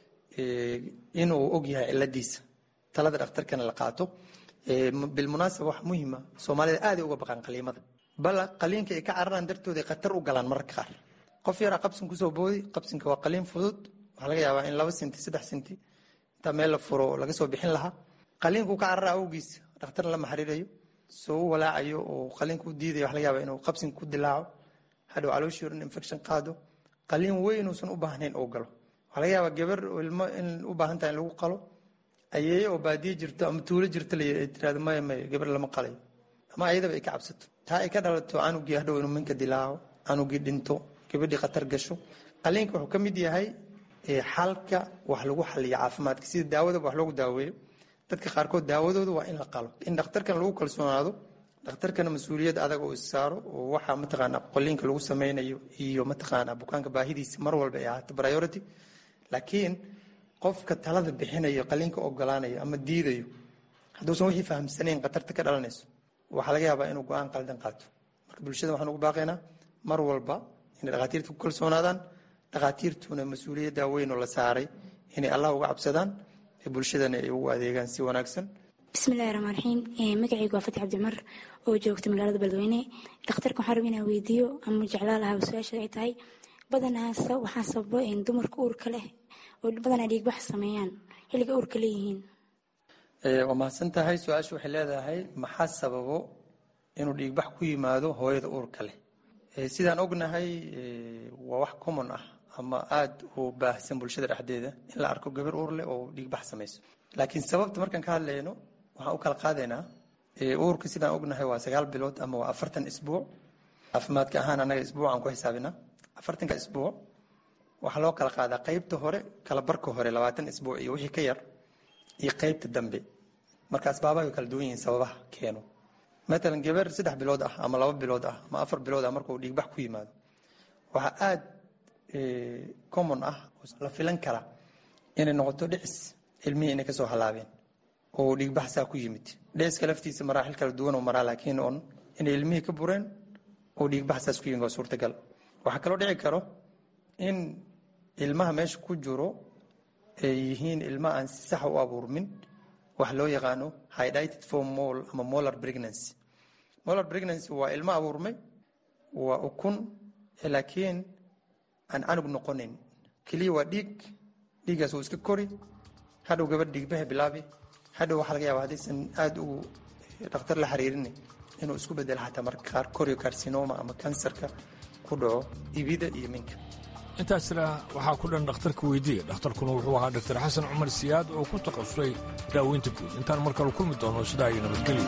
Speaker 16: inuu og yahay cilladiisa talada dhakhtarkana la qaato bilmunaasaba wax muhiima soomaalida aaday uga baqaan qaliimada bala qaliinka ay ka cararaan dartooda khatar u galaan mararka qaar qof yaraa qabsin kusoo boodi qabsinka waa qaliin fudud waxaa laga yaabaa in laba senti saddex senti intaa meel la furo laga soo bixin lahaa qaliinku ka carara awgiis dhakhtar lama xiriirayo soo u walaacayo oo qaliinka u diidayo waxa laga yaabaa inuu qabsinka ku dilaaco hadhow calooshii oran infection qaado qaliin weynuusan u baahnayn oo galo waxaa laga yaabaa gabar ilmo in u baahan tahay in lagu qalo ayeeye oo baadiye jirto ama tuulo jirto la ay tirahdo maya maya gabar lama qalayo ama ayadaba ay ka cabsato taa ay ka dhalato canugii hadhow inuu minka dilaaco canugii dhinto gabadhii khatar gasho qaliinka wuxuu ka mid yahay xalka wax lagu xaliyo caafimaadka sida daawadaba wax loogu daaweeyo dadka qaarkood daawadooda waa in la qalo in dhakhtarkan lagu kalsoonaado dhakhtarkana mas-uuliyad adag oo issaaro oo waxa mataqaana qoliinka lagu sameynayo iyo mataqaana bukaanka baahidiisa mar walba ay ahaato priority laakiin qofka talada bixinayo qaliinka ogolaanayo ama diidayo hadduusan wixii fahamsanayn khatarta ka dhalanayso waxaa laga yaabaa inuu go-aan qaldan qaato marka bulshada waxaan ugu baaqaynaa mar walba inay dhakhaatiirta ku kalsoonaadaan dhakhaatiirtuna mas-uuliyadda weyn oo la saaray inay allah uga cabsadaan ee bulshadana ay ugu adeegaan si wanaagsan
Speaker 17: bismillahi raxmaan raxiim magacaygu waa fatix cabdimar oo joogta magaalada beledweyne dhakhtarka waxaan raba inaan weydiiyo ama jeclaa lahaa su-aasha ay tahay badanaasa waxaa sababo dumarka uurka leh oo badanaa dhiigbax sameeyaan xilliga uurka leeyihiin
Speaker 16: waa mahadsan tahay su-aasha waxay leedahay maxaa sababo inuu dhiigbax ku yimaado hooyada uurka leh sidaan ognahay waa wax common ah ama aada u baahsan bulshada dhexdeeda in la arko gabar uur leh oo dhiigbax samayso laakiin sababta markaan ka hadlayno waxaan u kala qaadaynaa uurka sidaan ognahay waa sagaal bilood ama waa afartan isbuuc caafimaadka ahaan annaga isbuucaan ku xisaabinaa afartanka isbuuc waxaa loo kala qaadaa qeybta hore kala barka hore labaatan isbuuc iyo wixii ka yar iyo qeybta dambe marka asbaabaha way kala duwan yihiin sababaha keeno matalan gabar saddex bilood ah ama laba bilood ah ama afar bilood ah markuu dhiigbax ku yimaado waxaa aada common ah la filan kara inay noqoto dhicis ilmihii inay kasoo halaabeen oo dhiigbax saa ku yimid dhiciska laftiisa maraaxil kala duwan oo maraa laakiin on inay ilmihii ka bureen oo dhiigbax saas ku yimid waa suurtagal waxaa kaloo dhici karo in ilmaha meesha ku jiro ay yihiin ilma aan si sax u abuurmin wax loo yaqaano hydrated for mol ama molar pregnancy molar pregnancy waa ilmo abuurmay waa ukun laakiin aan canug noqonin keliya waa dhiig dhiiggaas uu iska kori hadhow gabadh dhiigbaha bilaabi hadhow waxaa laga yaaba haddaysan aada ugu dhakhtar la xiriirin inuu isku bedelo xataa marka qaar corio carcinoma ama kansarka ku dhaco ibida iyo minka
Speaker 14: intaasna waxaa ku dhan dhakhtarka weydiiya dhakhtarkuna wuxuu ahaa dr xasan cumar siyaad oo ku takhasusay daaweynta guud intaan mar kale kulmi doono sidaa iyo nabadgelyo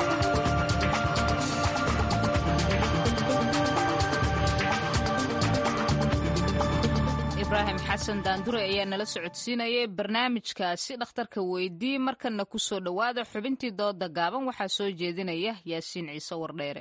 Speaker 1: ibraahim xasan daandure ayaa nala socodsiinayay barnaamijkaasi dhakhtarka weydii markana ku soo dhowaada xubintii dooda gaaban waxaa soo jeedinaya yaasiin ciise wardheere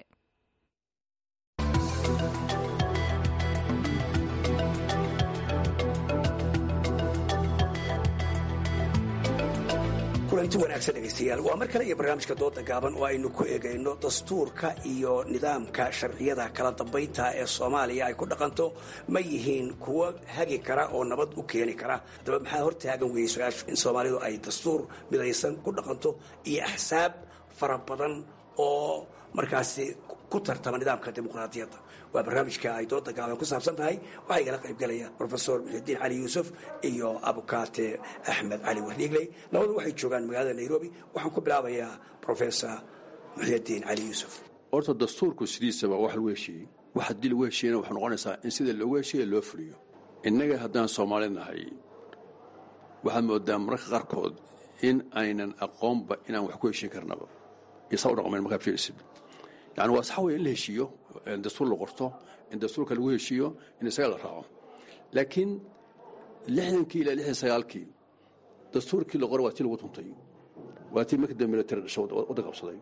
Speaker 18: kulanti wanaagsan dhegaystayaal waa mar kale iyo barnaamijka dooda gaaban oo aynu ku eegayno dastuurka iyo nidaamka sharciyada kala dambaynta ee soomaaliya ay ku dhaqanto ma yihiin kuwo hagi kara oo nabad u keeni kara haddaba maxaa hortaagan weeyey su-aashu in soomaalidu ay dastuur midaysan ku dhaqanto iyo axsaab fara badan oo markaasi ku tartama nidaamka dimuqraadiyadda waa barnaamijka ay dooda gaaban ku saabsan tahay waxaa igala qaybgalaya rofesor muxidiin cali yuusuf iyo abukaate axmed cali wardiigley labadu waxay joogaan magaalada nairobi waxaan ku bilaabayaa rofesor muxidiin cali yuusuf
Speaker 19: horta dastuurku sidiisaba wax lagu heshiiyey wax haddii lagu heshiiyana waxay noqonaysaa in sida loogu heshiiya loo fuliyo innaga haddaan soomaali nahay waxaad moodaa mararka qaarkood in aynan aqoonba inaan wax ku heshiin karnaba iyo saa u dhaqmayn markaad fiirisid yani waa sax wey in la heshiiyo in dastuur la qorto in dastuurka lagu heshiiyo in isaga la raaco laakiin lixdankii ilaa lixdan sagaalkii dastuurkii la qoray waa tii lagu tuntay waa tii markii dambe military dhasho wadda qabsaday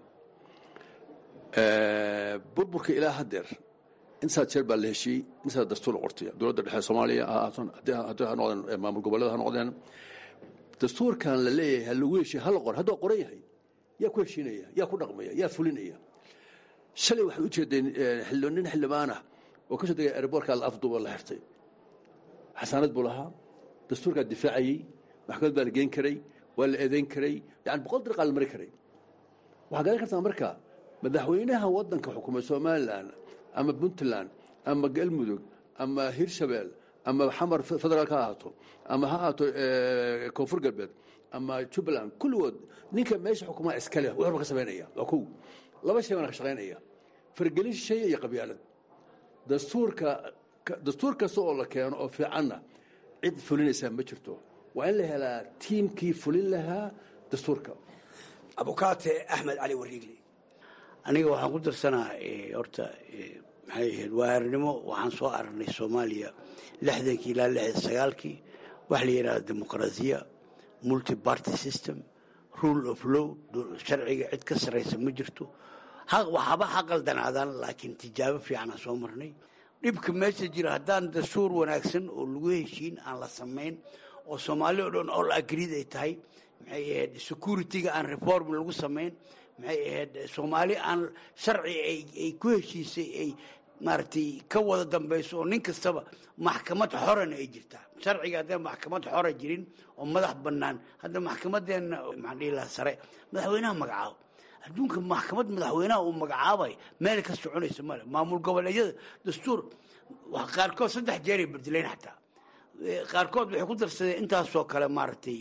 Speaker 19: burburka ilaa haddeer intasaa jeer baa la heshiiyey intasaa dastuur la qortay dowladda dhexe soomaaliya ha ahaaton haddii ha noqdeen maamul goboleeda ha noqdeen dastuurkan la leeyahay ha lagu heshiiye ha la qor hadduu qoran yahay yaa ku heshiinaya yaa ku dhaqmaya yaa fulinaya shalay waxaad u jeedeen nin xildhibaanah oo ka soo degay airboortka la afduuba la xirtay xasaanad buu lahaa dastuurkaa difaacayey maxkamad baa la geen karay waa la eedayn karay yani boqol dariqaa la mari karay waxaa garan kartaa marka madaxweynaha waddanka xukumay somalilan ama puntland ama galmudug ama hirshabeel ama xamar federaal ka ahaato ama ha ahaato koonfur galbeed ama jubbaland kulligood ninka meesha xukumaa iskale wuxuuba ka samaynaya waa kow laba shay baana ka shaqaynaya fargelin shay iyo qabyaalad dastuurka dastuur kasta oo la keeno oo fiicanna cid fulinaysaa ma jirto waa in la helaa tiimkii fulin lahaa dastuurka
Speaker 18: abukaate axmed cali wariigli
Speaker 20: aniga waxaan ku darsanaa horta maxay ahayd waaarnimo waxaan soo aragnay soomaaliya lixdankii ilaa lixdan sagaalkii waxa la yidhahda dimuqraasiya multi party system rule of law sharciga cid ka sarraysa ma jirto waxaba ha qaldanaadaan laakiin tijaabo fiicanaa soo marnay dhibka meesha jira haddaan dastuur wanaagsan oo lagu heshiin aan la samayn oo soomaali o dhan all agreed ay tahay maxay ahayd security-ga aan reform lagu samayn maxay ahayd soomaali aan sharci ay ku heshiisay ay maaragtay ka wada dambayso oo nin kastaba maxkamad xorana ay jirtaa sharciga haddaan maxkamad xora jirin oo madax bannaan hadda maxkamadeenna maxaan dhihi lahaa sare madaxweynaha magacaabo adduunka maxkamad madaxweynaha uu magacaabay meel ka soconaysa male maamul goboleedyada dastuur qaarkood saddex jeeray bedelayn xataa qaarkood waxay ku darsadeen intaasoo kale maaragtay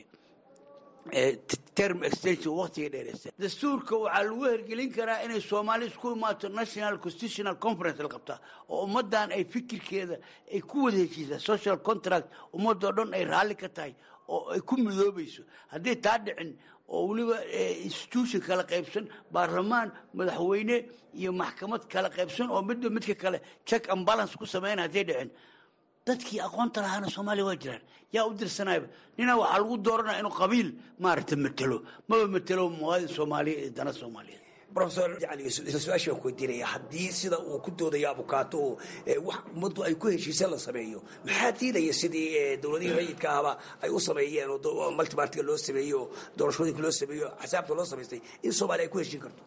Speaker 20: term extension waqtiga dheereysta dastuurka waxaa lagu hergelin karaa inay soomaali isku imaato national constitutional conference la qabtaa oo ummaddan ay fikirkeeda ay ku wada heshiisaa social contract ummadoo dhan ay raalli ka tahay oo ay ku midoobayso haddii taa dhicin oo weliba institution kala qaybsan baarlamaan madaxweyne iyo maxkamad kala qaybsan oo midba midka kale check and balance ku sameynaya hadday dhicin dadkii aqoonta lahaana soomaaliya waa jiraan yaa u dirsanayba ninaa waxaa lagu dooranaya inuu qabiil maaragta matelo maba matelo muwaadin soomaaliya iyo dana soomaaliyeed
Speaker 18: rofesor su-aasha ku weydiinaya haddii sida uu ku doodayo abukaato oo wax ummaddu ay ku heshiiseen la sameeyo maxaa diidaya sidii dowladihii rayidka ahba ay u sameeyeen oo multibartiga loo sameeyo oo doorashooyinka loo sameeyo axsaabta loo samaystay in soomaaliya ay ku heshiin karto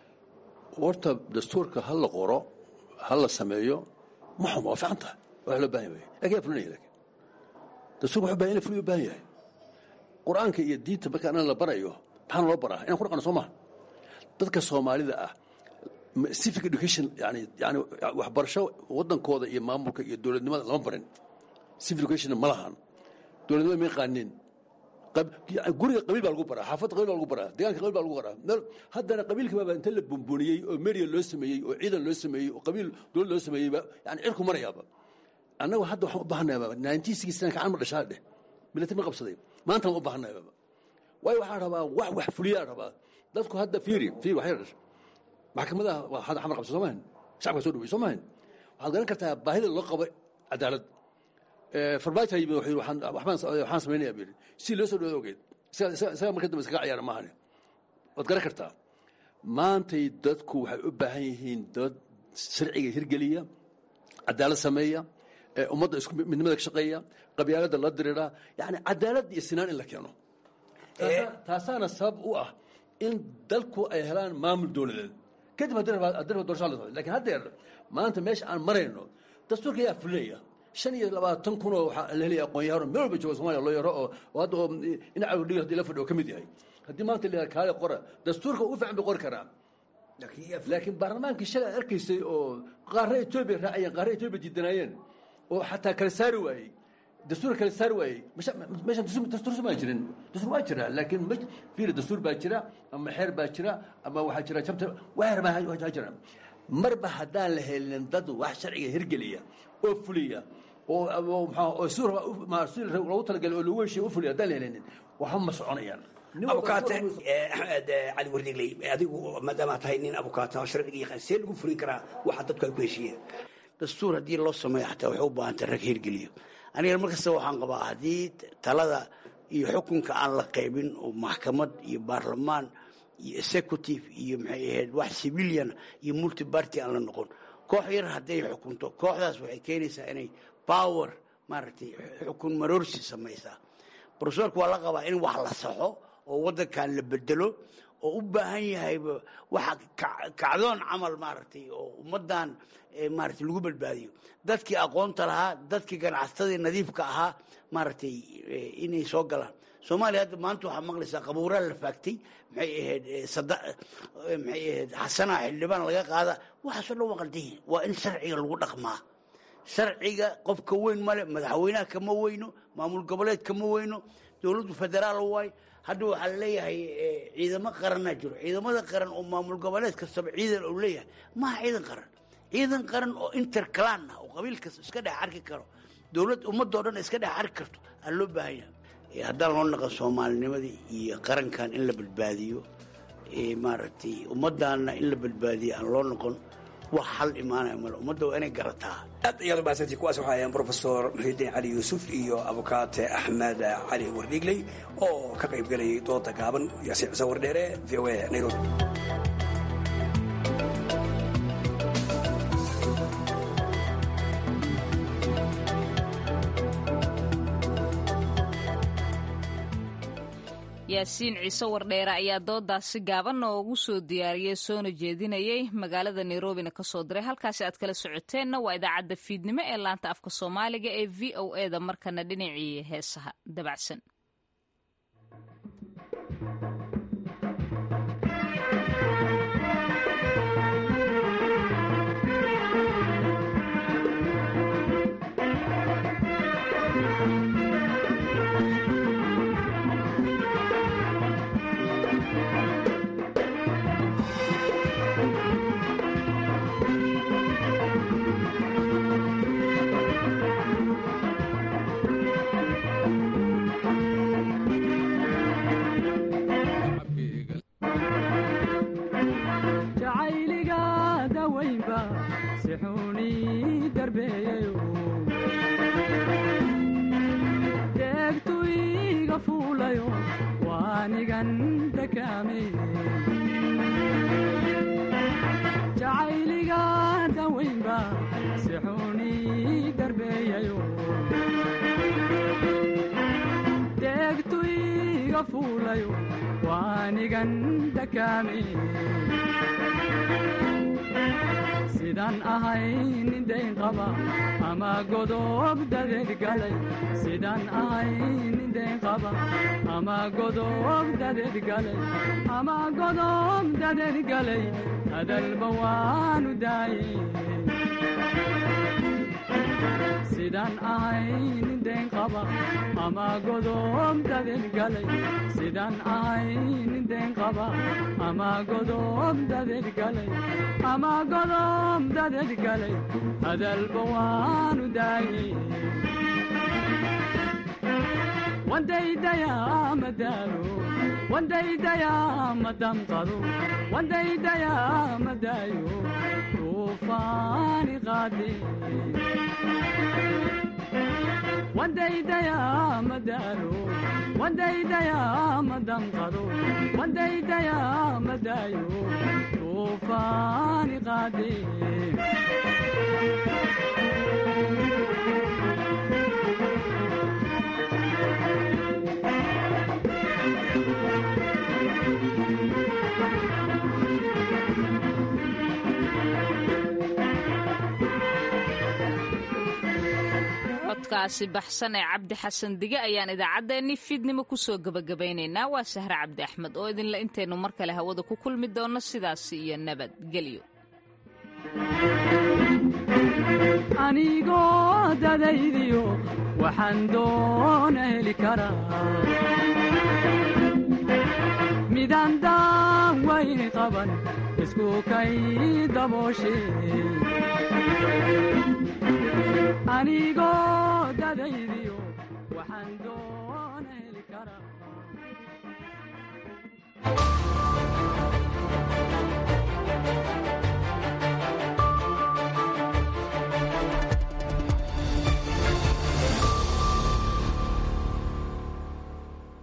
Speaker 19: horta dastuurka ha la qoro ha la sameeyo ma xuma waa fiican tahay waa loo baahan yahay lakin yaa fulinaya lakin dastuurka wuxuu bahan in la fuliyo baahan yahay qur-aanka iyo diinta marka anan la barayo maxaana loo baraa inaan ku dhaqano soo maha dadka soomaalida ah civic education yani yani waxbarasho waddankooda iyo maamulka iyo dowladnimada lama barin civic education ma lahan dowladnimada ma yaqaanin guriga qabiil baa lagu baraa xaafadda qabiil baa lagu baraa deegaanka qabiil baa lagu baraa meel haddana qabiilkii baaba inta la bumbuniyey oo media loo sameeyey oo ciidan loo sameeyey oo qabiil dowlad loo sameeyeyba yani cirku marayaaba annagu hadda waxaan u baahanayaaba nineteen sixty nine kacan ma dhashaa dheh military ma qabsaday maanta waan u baahanayaaba waayo waxaan rabaa wax wax fuliyaa rabaa dadku hadda fiiri fiiri waxay dhash maxkamadaha waa hadda xamar qabsa soo maahan shacabka soo dhawey soo maahan waxaad garan kartaa baahida loo qabo cadaalad farmaajo yimid wuxuu yidhi waxaan waxbaan waxaan samaynayaa buu yidhi si loo soo dhawaado ogeed isaga marka dambe iskaga ciyaara maahane waad garan kartaa maantay dadku waxay u baahan yihiin dad sharciga hirgeliya cadaalad sameeya ummadda isku midnimada ka shaqeeya qabyaaladda la diriira yani cadaalad iyo sinaan in la keeno taasaana sabab u ah in dalku ay helaan maamul dowladeed kadib haddii doorasha la lakin haddeer maanta meesha aan marayno dastuurka ayaa fulinaya shan iyo labaatan kun oo waxaa la helaya aqoon-yahano meel walba jooga somalia loo yaro oo hadda oo dhinaca dhig hadii la fadhiyo ka mid yahay haddii maanta la kaale qora dastuurka ugu fiican bay qori karaa laakiin baarlamaankii shalay aad arkaysay oo qaarra etoobiya raacayeen qaarra etoobiya diidanaayeen oo xataa kala saari waayey dastuur kala saari waayey meeshan dastuur maa jirin dastuur waa jira laakiin fiiri dastuur baa jira ama xeer baa jira ama waxaa jira jabta waxeer baa jira marba haddaan la helin dad wax sharciga hirgeliya oo fuliya oo oo si loogu talagalay oo lagu heshiya u fuliya haddaan la helinin waxba ma soconayaan
Speaker 18: abukaate axmed cali wardigley adigu maadaama tahay nin abukaata sharciga yaqaan see lagu fulin karaa waxa dadku ay ku heshiiyeen
Speaker 20: dastuur haddii loo sameeyo xataa waxay u baahantay rag hirgeliyo aniga markasta waxaan qabaa haddii talada iyo xukunka aan la qaybin oo maxkamad iyo baarlamaan iyo executive iyo maxay ahayd wax civilian iyo multiparty aan la noqon koox yar hadday xukunto kooxdaas waxay keenaysaa inay power maaragtay xukun maroorsi samaysaa brofesorka waa la qabaa in wax la saxo oo waddankan la bedelo oo u baahan yahay waxa kacdoon camal maaragtay oo ummaddan maaragtay lagu badbaadiyo dadkii aqoonta lahaa dadkii ganacsatadii nadiifka ahaa maaragtay inay soo galaan soomaaliya hadda maanta waxaa maqlaysaa qabuuraa la faagtay maxay ahayd sada maxay ahayd xasanaa xildhibaan laga qaada waxaasoo dhan waa qaldihin waa in sharciga lagu dhaqmaa sharciga qofka weyn male madaxweynaha kama weyno maamul goboleed kama weyno dowladdu federaal waay hadda waxaa laleeyahay ciidamo qaranaa jiro ciidamada qaran oo maamul goboleed kastaba ciidan uu leeyahay maaha ciidan qaran ciidan qaran oo interclan ah oo qabiil kasta iska dhex arki karo dowlad ummadoo dhan iska dhex arki karto aa loo baahan yahay haddaan loo naqan soomaalinimadii iyo qarankan in la badbaadiyo maaragtay ummaddaana in la badbaadiyo aan loo noqon wax hal imaanaya male ummadda waa inay garataa
Speaker 18: aad ayaad umahadsantii kuwaas waxaa ahayn brofesor muxiidiin cali yuusuf iyo abukaate axmed cali wardhigley oo ka qayb gelayay dooda gaaban yaasiin cise wardheere v o a nairobi
Speaker 1: yaasiin ciise wardheere ayaa doodaasi gaaban noogu soo diyaariyey soona jeedinayay magaalada nairobina kasoo diray halkaasi aad kala socoteenna waa idaacadda fiidnimo ee laanta afka soomaaliga ee v o e da markana dhinacii heesaha dabacsan
Speaker 21: jacayliga daweynba sixuuni darbeeyayo deegtu iga fuulayo waanigan dakaame sidaan ahay nin dayn qaba ama godob dadeed galay sidaan ahay nin dayn qaba ama godob dadeed galay ama godob dadeed galay hadalba waanu daaye sidaan ahay nin dayn qaba ama godob dadeed galay sidaan ahay nin dayn qaba ama godob dadeed galay ama godob dadeed galay hadalba waanu daaye wandaydayaa madaalo wandaydayaa madamqado wandaydayaa madaayo tuufaani qaade wandaydayaa madaalo wandaydayaa madamqado wandaydayaa madaayo tuufaani qaade
Speaker 1: codkaasi baxsan ee cabdi xasan dige ayaan idaacaddeenni fiidnimo kusoo gebagabaynaynaa waa sahre cabdi axmed oo idinle intaynu mar kale hawada ku kulmi doonno sidaasi iyo nabadgelyo
Speaker 21: anigoo dadaydiyo waxaan doona heli karaa midaan daawayni qaban isku kay dabooshe anigoo dadaydiyo waxaan doo